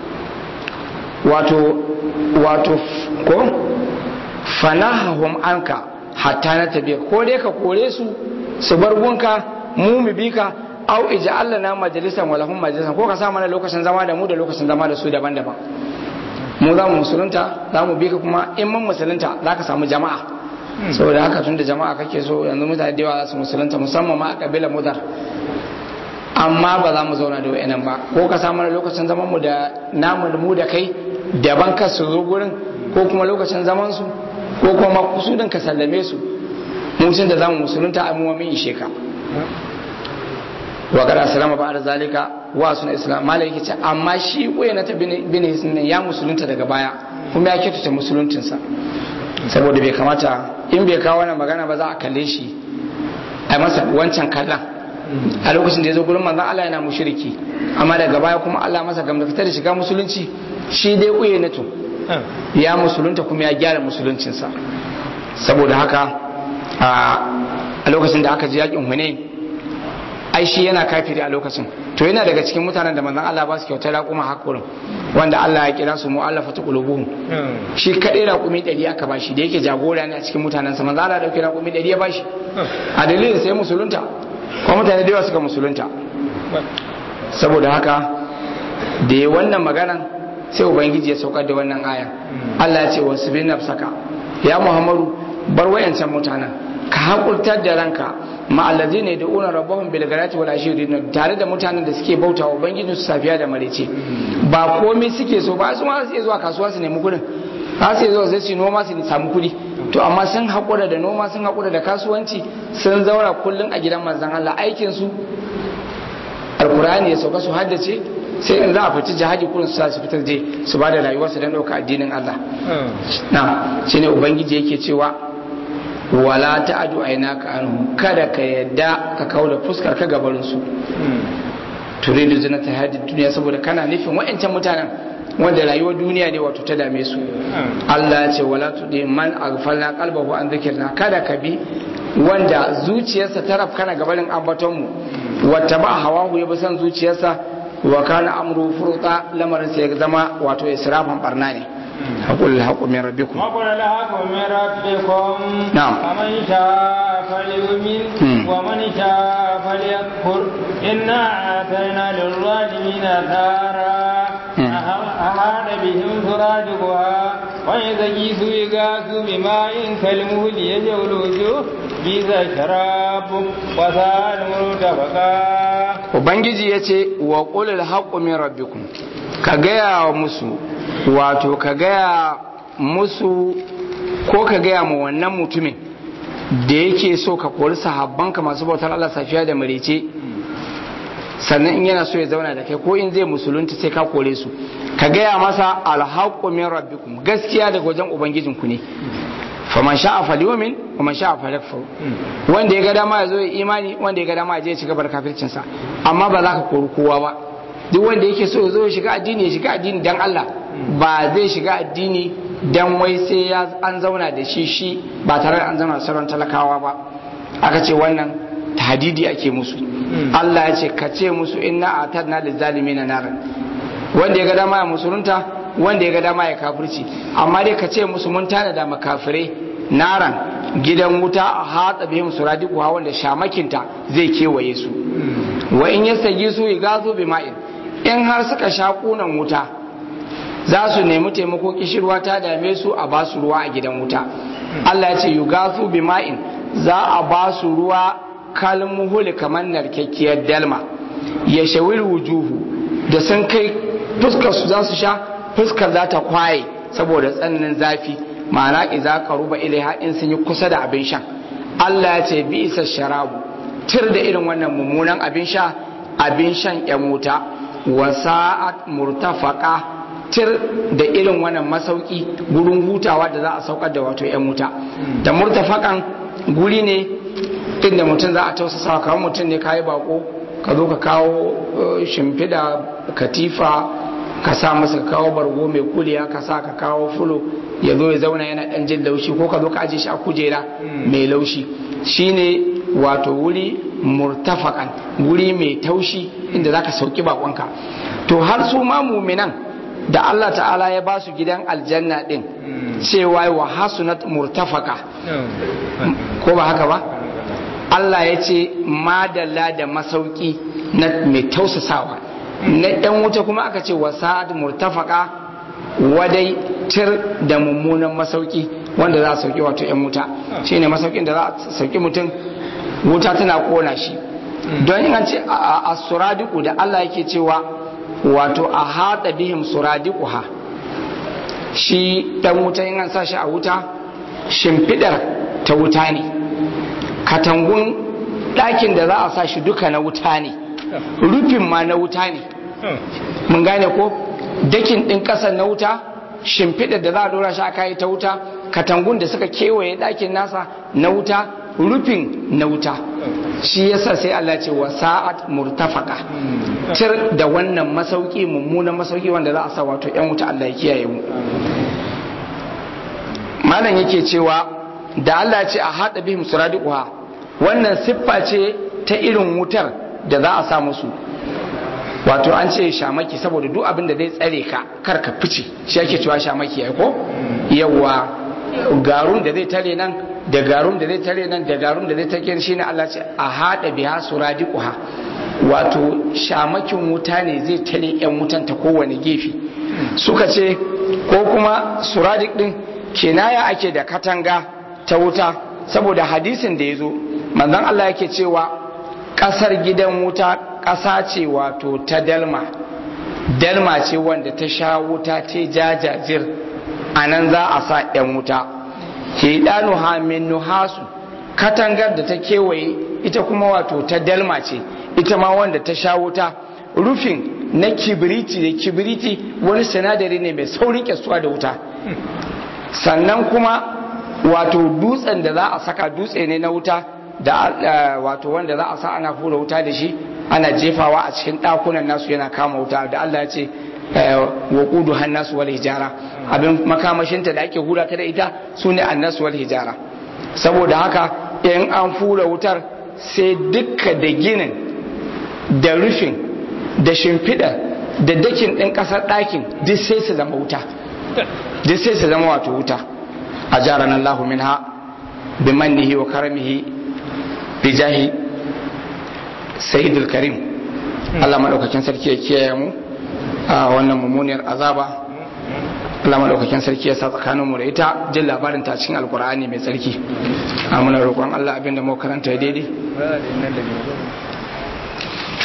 wato wato ko fanahahum anka hatta na tabiya ko dai ka kore su su bar gunka mu mu bi ka au ija'al lana majalisan wa lahum majalisan ko ka sa mana lokacin zama da mu da lokacin zama da su daban-daban mu za mu musulunta za mu bi ka kuma in mun musulunta za ka samu jama'a saboda haka tun da jama'a kake so yanzu mutane da yawa za su musulunta musamman ma a kabilar mudar amma ba za mu zauna da wa'annan ba ko ka sa mana lokacin zaman mu da namu mu da kai daban ka su zo gurin ko kuma lokacin zaman su ko kuma kusudin ka sallame su mutum da zamu musulunta a muwa min ishe ka wa kada salama ba da zalika wa suna islam malai yake ce amma shi koyi na ta bin hisnin ya musulunta daga baya kuma ya kyautata musuluncinsa saboda bai kamata in bai kawo wannan magana ba za a kalle shi a masa wancan kallon a lokacin da ya zo gurin manzon Allah yana mushriki amma daga baya kuma Allah masa gamdakatar da shiga musulunci shi dai kuye na to ya musulunta kuma ya gyara musuluncinsa saboda haka a lokacin da aka ji yakin Hunain ai shi yana kafiri a lokacin to yana daga cikin mutanen da manzon Allah ba su kyautar raƙuma hakurin wanda Allah ya kira su mu'allafatu qulubuhum shi kadai raƙumi 100 aka bashi da yake jagora ne a cikin mutanen sa manzon Allah ya dauki raƙumi 100 ya bashi a dalilin sai musulunta kuma mutane da yawa suka musulunta saboda haka da ya wannan maganan sai ubangiji ya saukar da wannan aya Allah ya ce wasu bin nafsaka ya Muhammadu bar wayancan mutanen ka hakurtar da ranka ma'allazi ne da una rabbahum bil garati wal ashirin tare da mutanen da suke bauta wa ubangijin su safiya da marece ba komai suke so ba su ma su zuwa kasuwa su nemi kudin ba su zuwa sai su noma su samu kudi to amma sun hakura da noma sun hakura da kasuwanci sun zaura kullun a gidan manzon Allah aikin su alkur'ani ya sauka su haddace sai in za a fita jihadi kullun su su fitar je su ba da rayuwarsu don ɗauka addinin Allah na shine ubangiji yake cewa wala ta'adu ainaka anhu kada ka yadda ka kaula fuskar ka gabarin su turidu zinata hadi duniya saboda kana nufin wa'ancan mutanen wanda rayuwar duniya ne wato ta dame su Allah ya ce wala tudi man aghfalna qalbahu an dhikrna kada ka bi wanda zuciyarsa ta rafkana gabarin ambaton mu wata ba hawahu ya bi san zuciyarsa wa kana amru furuta lamarin sai ya zama wato israfan barna ne haƙul haƙu min rabbikum وقل الحق من ربكم نعم. فمن شاء فليؤمن مم. ومن شاء فليكفر إنا أعطينا للظالمين نارا مم. أح- أحاط بهم سرادقها وإذا جيسوا يغاثوا بماء كالمهل يجول الوجوه بئس الشراب وساء المرتفقا ubangiji ya ce wa ƙulil haƙu min rabbikum ka gaya wa musu wato ka gaya musu ko ka gaya ma wannan mutumin da yake so ka kori sahabbanka masu bautar Allah safiya da marece sannan in yana so ya zauna da kai ko in zai musulunta sai ka kore su ka gaya masa alhaqqu min rabbikum gaskiya daga wajen ubangijinku ne faman sha'a falyumin faman sha'a falyakfur wanda ya ga dama ya zo ya imani wanda ya ga dama ya je ya ci gaba da kafircin sa amma ba za ka kori kowa ba duk wanda yake so ya zo ya shiga addini ya shiga addini dan Allah ba zai shiga addini dan wai sai ya an zauna da shi shi ba tare da an zauna da sauran talakawa ba aka ce wannan tahdidi ake musu Allah ya ce ka ce musu inna atadna lizalimina naran wanda ya ga dama ya musulunta wanda ya ga dama ya kafirci amma dai ka ce musu mun tana da makafirai naran gidan wuta a hatsa bihim suradiku ha wanda shamakinta zai kewaye su wa in yastagi su igazu bi ma'in in har suka sha kunan wuta za su nemi taimako kishirwa ta dame su a ba su ruwa a gidan wuta Allah ya ce yugazu bi ma'in za a ba su ruwa kalmuhuli kamar narkakkiyar dalma ya shawil wujuhu da sun kai fuskar su za su sha fuskar za ta kwaye saboda tsananin zafi ma'ana idza qaruba ilaiha in sun yi kusa da abin shan Allah ya ce bi isa sharabu tir da irin wannan mummunan abin sha abin shan yan wuta wa sa'at murtafaqa tir da irin wannan masauki gurin hutawa da za a saukar da wato yan wuta da murtafakan guri ne inda mutum za a tausasa kamar mutum ne kayi bako ka zo ka kawo shimfiɗa katifa ka sa masa ka kawo bargo mai kuliya ka sa ka kawo fulo ya zo ya zauna yana ɗan jin laushi ko ka zo ka aje shi a kujera mai laushi shine wato wuri murtafakan wuri mai taushi inda zaka sauki bakonka to har su ma muminan da Allah ta'ala ya ba su gidan aljanna din cewa wa hasunat murtafaka ko ba haka ba Allah ya ce madalla da masauki na mai tausasawa na ɗan wuta kuma aka ce wasa'ad murtafaka wadai tir da mummunan masauki wanda za a sauki wato ‘yan wuta shi ne masaukin da za a sauki mutum wuta tana kona shi don yin ce a suradiku da Allah yake cewa wato a haɗa bihim suradiku ha shi ɗan wuta yin an sa shi a wuta shimfiɗar ta wuta ne katangun ɗakin da za a sa shi duka na wuta ne rufin ma na wuta ne mun gane ko dakin ɗin ƙasar na wuta shimfiɗa da za a dora shi aka yi ta wuta katangun da suka kewaye ɗakin nasa na wuta rufin na wuta shi yasa sai Allah ce wa sa'at murtafaka tir da wannan masauki mummunan masauki wanda za a sa wato yan wuta Allah ya kiyaye mu malam yake cewa da Allah ce a haɗa bihim suradiquha wannan siffa ce ta irin wutar da za a sa musu wato an ce shamaki saboda duk abin da zai tsare ka kar ka fice shi ake cewa shamaki ai ko yawa garun da zai tare nan da garun da zai tare nan da garun da zai tare shi ne Allah ce a hada biha suradiquha wato shamakin wuta ne zai tare yan wutan ta kowane gefe suka ce ko kuma suradik din kinaya ake da katanga ta wuta saboda hadisin da ya zo manzon Allah yake cewa kasar gidan wuta ƙasa ce wato ta dalma dalma ce wanda ta sha wuta ta jajajir a nan za a sa 'yan wuta hidanu hamin nuhasu katangar da ta kewaye ita kuma wato ta dalma ce ita ma wanda ta sha wuta rufin na kibiriti da kibiriti wani sinadari ne mai saurin kyasuwa da wuta sannan kuma wato dutsen da za a saka dutse ne na wuta da wato wanda za a sa ana hura wuta da shi ana jefawa a cikin ɗakunan nasu yana kama wuta da Allah ya ce wa kudu hannasu wal hijara abin makamashinta da ake hura ta da ita su ne annasu wal hijara saboda haka in an hura wutar sai dukka da ginin da rufin da shimfiɗa da dakin ɗin ƙasar ɗakin duk sai su zama wuta duk sai su zama wato wuta a jaran Allah minha bi mannihi wa karamihi bi jahi sayyidul karim Allah madaukakin sarki ya kiyaye mu a wannan mummuniyar azaba Allah madaukakin sarki ya sa tsakanin mu da ita jin labarin ta cikin alkur'ani mai tsarki a muna roƙon Allah abinda mu karanta daidai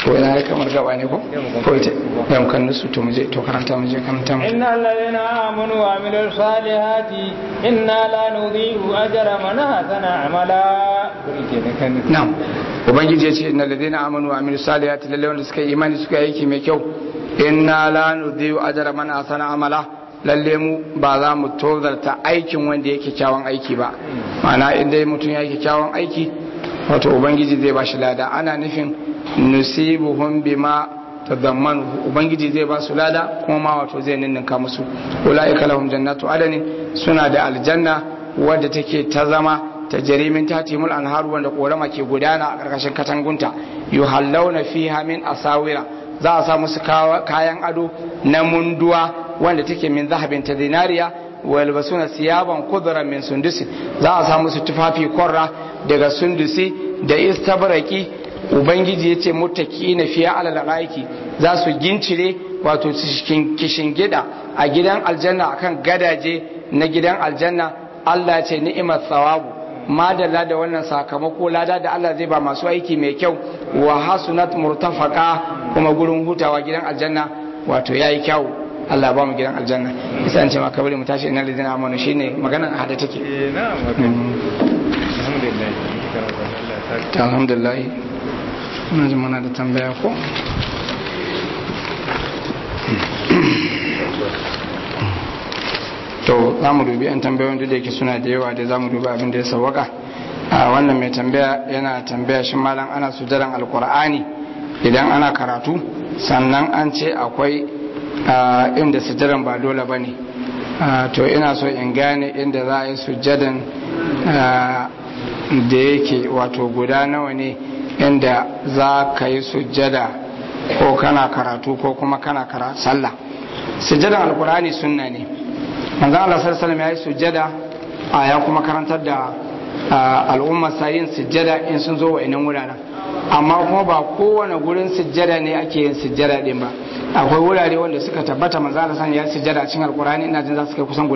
ko ina ya kamar gaba ne ko ko ita ya mu kan su to mu je to karanta mu je karanta mu innal ladina amanu wa amilus salihati inna la nudhi'u ajra man hasana amala na'am ubangiji ya ce innal ladina amanu wa amilus salihati lalle wanda suka yi imani suka yi aiki mai kyau inna la nudhi'u ajra man hasana amala lalle mu ba za mu tozarta aikin wanda yake kyawun aiki ba ma'ana inda mutum ya yi kyawun aiki wato ubangiji zai ba shi lada ana nufin nusibuhum bima tadammanu ubangiji zai ba su lada kuma ma wato zai ninninka musu ulaika lahum jannatu adanin suna da aljanna wadda take ta zama ta jarimin tatimul anharu wanda korama ke gudana a karkashin katangunta yuhallawna fiha min asawira za a sa musu kayan ado na munduwa wanda take min zahabin ta zinariya wa yalbasuna siyaban kudran min sundusi za a sa musu tufafi korra daga sundusi da istabraki ubangiji yace muttaki na fiya alal aiki za su gincire wato kishin gida a gidan aljanna akan gadaje na gidan aljanna Allah ce ni'imar tsawabu madalla da wannan sakamako lada da Allah zai ba masu aiki mai kyau wa hasunat murtafaka kuma gurin hutawa gidan aljanna wato yayi kyau Allah ba mu gidan aljanna isa an ce maka bari mu tashi ina lidina amanu shine maganar a hada take alhamdulillah ina jin muna da tambaya ko to za mu dubi an tambayoyin da yake suna da yawa da za mu dubi abin da ya sawaka a wannan mai tambaya yana tambaya shi malam ana sujadan alkur'ani idan ana karatu sannan an ce akwai inda sujadan ba dole ba ne to ina so in gane inda za a yi sujadan da yake wato guda nawa ne inda za ka yi sujada ko kana karatu ko kuma kana karatu sallah sujadan alkur'ani sunna ne manzan Allah sallallahu ya yi sujjada a ya kuma karantar da al'ummar yin sujjada in sun zo wa'annan wuraren amma kuma ba kowane gurin sujjada ne ake yin sujjada din ba akwai wurare wanda suka tabbata manzan Allah ya yi sujjada a cikin alkurani ina jin za su kai kusan